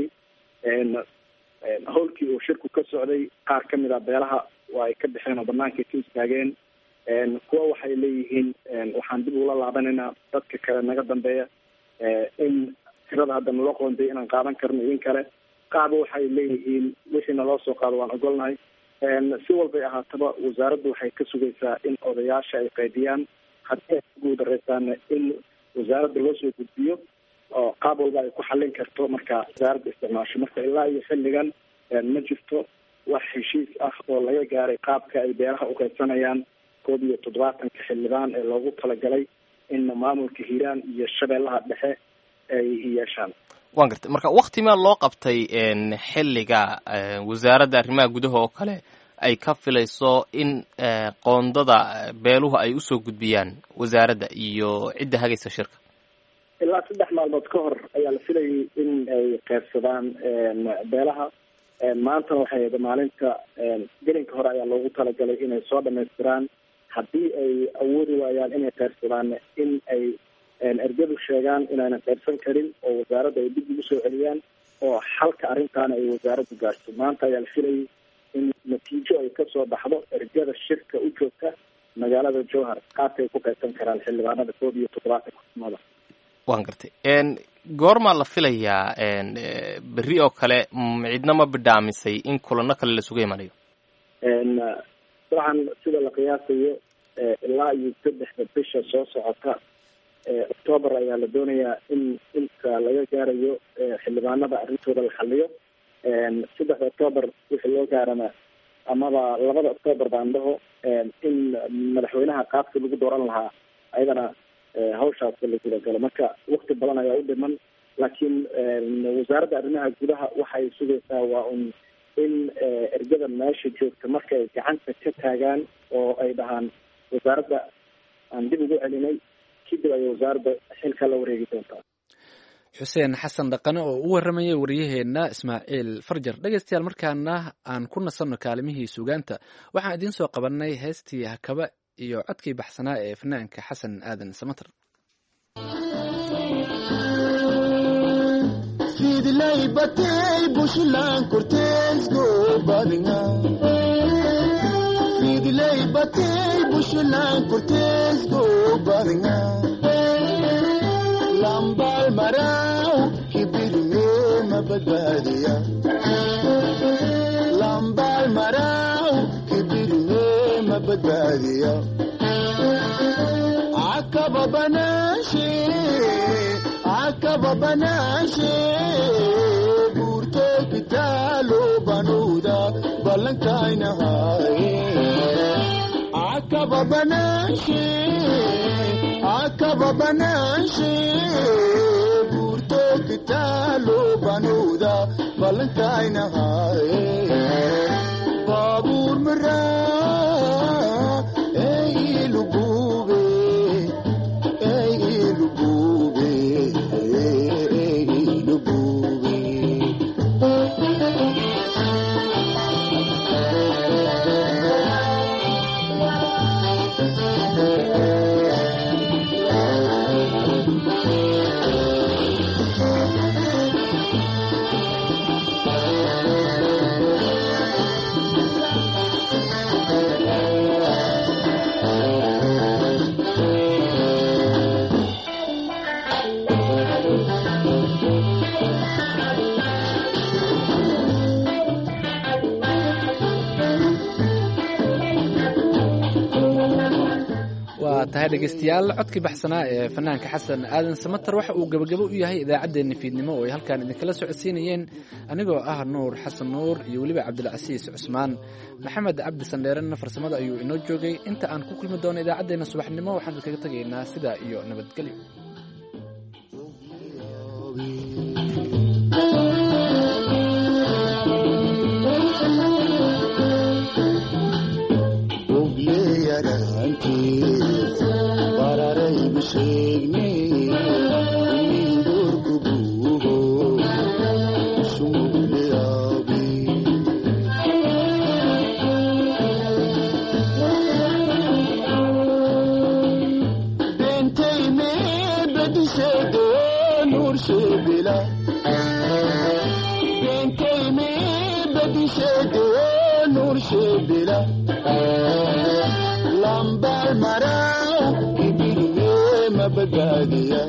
howlkii uu shirku ka socday qaar ka mid a beelaha waa ay ka baxeen oo banaanka ka istaageen kuwa waxay leeyihiin waxaan dib ula laabanaynaa dadka kale naga dambeeya in tirada hadda naloo qoonday inaan qaadan karno idin kale qaaba waxay leeyihiin wixii naloo soo qaado waan ogolnahay si walbay ahaataba wasaaraddu waxay ka sugaysaa in odayaasha ay qaydiyaan haddii ay ku guudareysaana in wasaaradda loo soo gudbiyo oo qaab walba ay ku xallin karto marka wasaaradda isticmaasho marka ilaa iyo xilligan ma jirto wax heshiis ah oo laga gaaray qaabka ay beeraha uqaybsanayaan koob iyo toddobaatanka xildhibaan ee loogu talagalay in maamulka hiiraan iyo shabeellaha dhexe ay yeeshaan waan gartay marka wakti maa loo qabtay xilliga wasaaradda arrimaha gudaha oo kale ay ka filayso in qoondada beeluhu ay usoo gudbiyaan wasaaradda iyo cidda hagaysa shirka ilaa saddex maalmood ka hor ayaa la filayay in ay qaybsadaan beelaha maantana waxay ahayd maalinta gelinka hore ayaa loogu talagalay inay soo dhamaystiraan haddii ay awoodi waayaan inay qaybsadaan in ay ergadu sheegaan inaynan qaybsan karin oo wasaaradda ay dib ugu soo celiyaan oo xalka arrintaana ay wasaaraddu gaarto maanta ayaa la filayay in natiijo ay kasoo baxdo ergada shirka u joogta magaalada jowhar qaabka ay ku qaybsan karaan xildhibaanada koob iyo toddobaatanka xusmada waan gartay goormaa la filayaa berri oo kale cidna ma bidhaamisay in kulano kale lasuga imanayo dabcan sida la qiyaasayo ilaa iyo saddexda bisha soo socota octoober ayaa la doonayaa in inta laga gaarayo xildhibaanada arrintooda la xaliyo saddexda octoober wixii loo gaarana amaba labada octoober baan dhaho in madaxweynaha qaabka lagu dooran lahaa ayadana hawshaas la gudagalo marka wakti badan ayaa u dhiman laakiin wasaaradda arrimaha gudaha waxay sugaysaa waa un in ergada meesha joogta marka ay gacanta ka taagaan oo ay dhahaan wasaaradda aan dib ugu celinay kadib ayay wasaaradda xilka la wareegi doontaa xuseen xasan dhaqane oo u warramayay waryaheena ismaaciil farjar dhegeystayaal markaana aan ku nasanno kaalimihii suugaanta waxaan idiin soo qabanay heestii hakaba iyo codkii baxsanaa ee fanaanka xasan aadan samater fidlay batay bushlan korteesgo badnga fidlay batay bushlan korteesgo badnga lambal maraw kibirme mabadbaadiya lambal maraw kibirme mabadbaadiya akaba banashe akaba banashe burto kitalo banuda balankainahaye akaba banashe akaba banashe burto kitalo banuda balankainahaye babur mara ey lubube ey lubube ey lubube waa tahay dhegeystayaal codkii baxsanaa ee fanaanka xasan aadan samater waxa uu gebagabo u yahay idaacaddeenna fiidnimo oo ay halkaan idinkala socodsiinayeen anigoo ah nuur xasan nuur iyo weliba cabdilcasiis cusmaan maxamed cabdi sandheerena farsamada ayuu inoo joogay inta aan ku kulmi doono idaacaddeenna subaxnimo waxaan idinkaga tegaynaa sidaa iyo nabadgelyo ogleyarantiis bararaybu sheegne midorkubuho sumugleyaabi nuursheebila beenkaymi badisheegee nuursheebila lambaal maraaw kibirmee mabagaadiya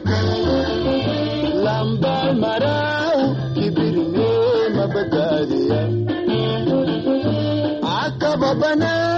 lambaal maraaw kibirmee mabagaadiya akaba banaa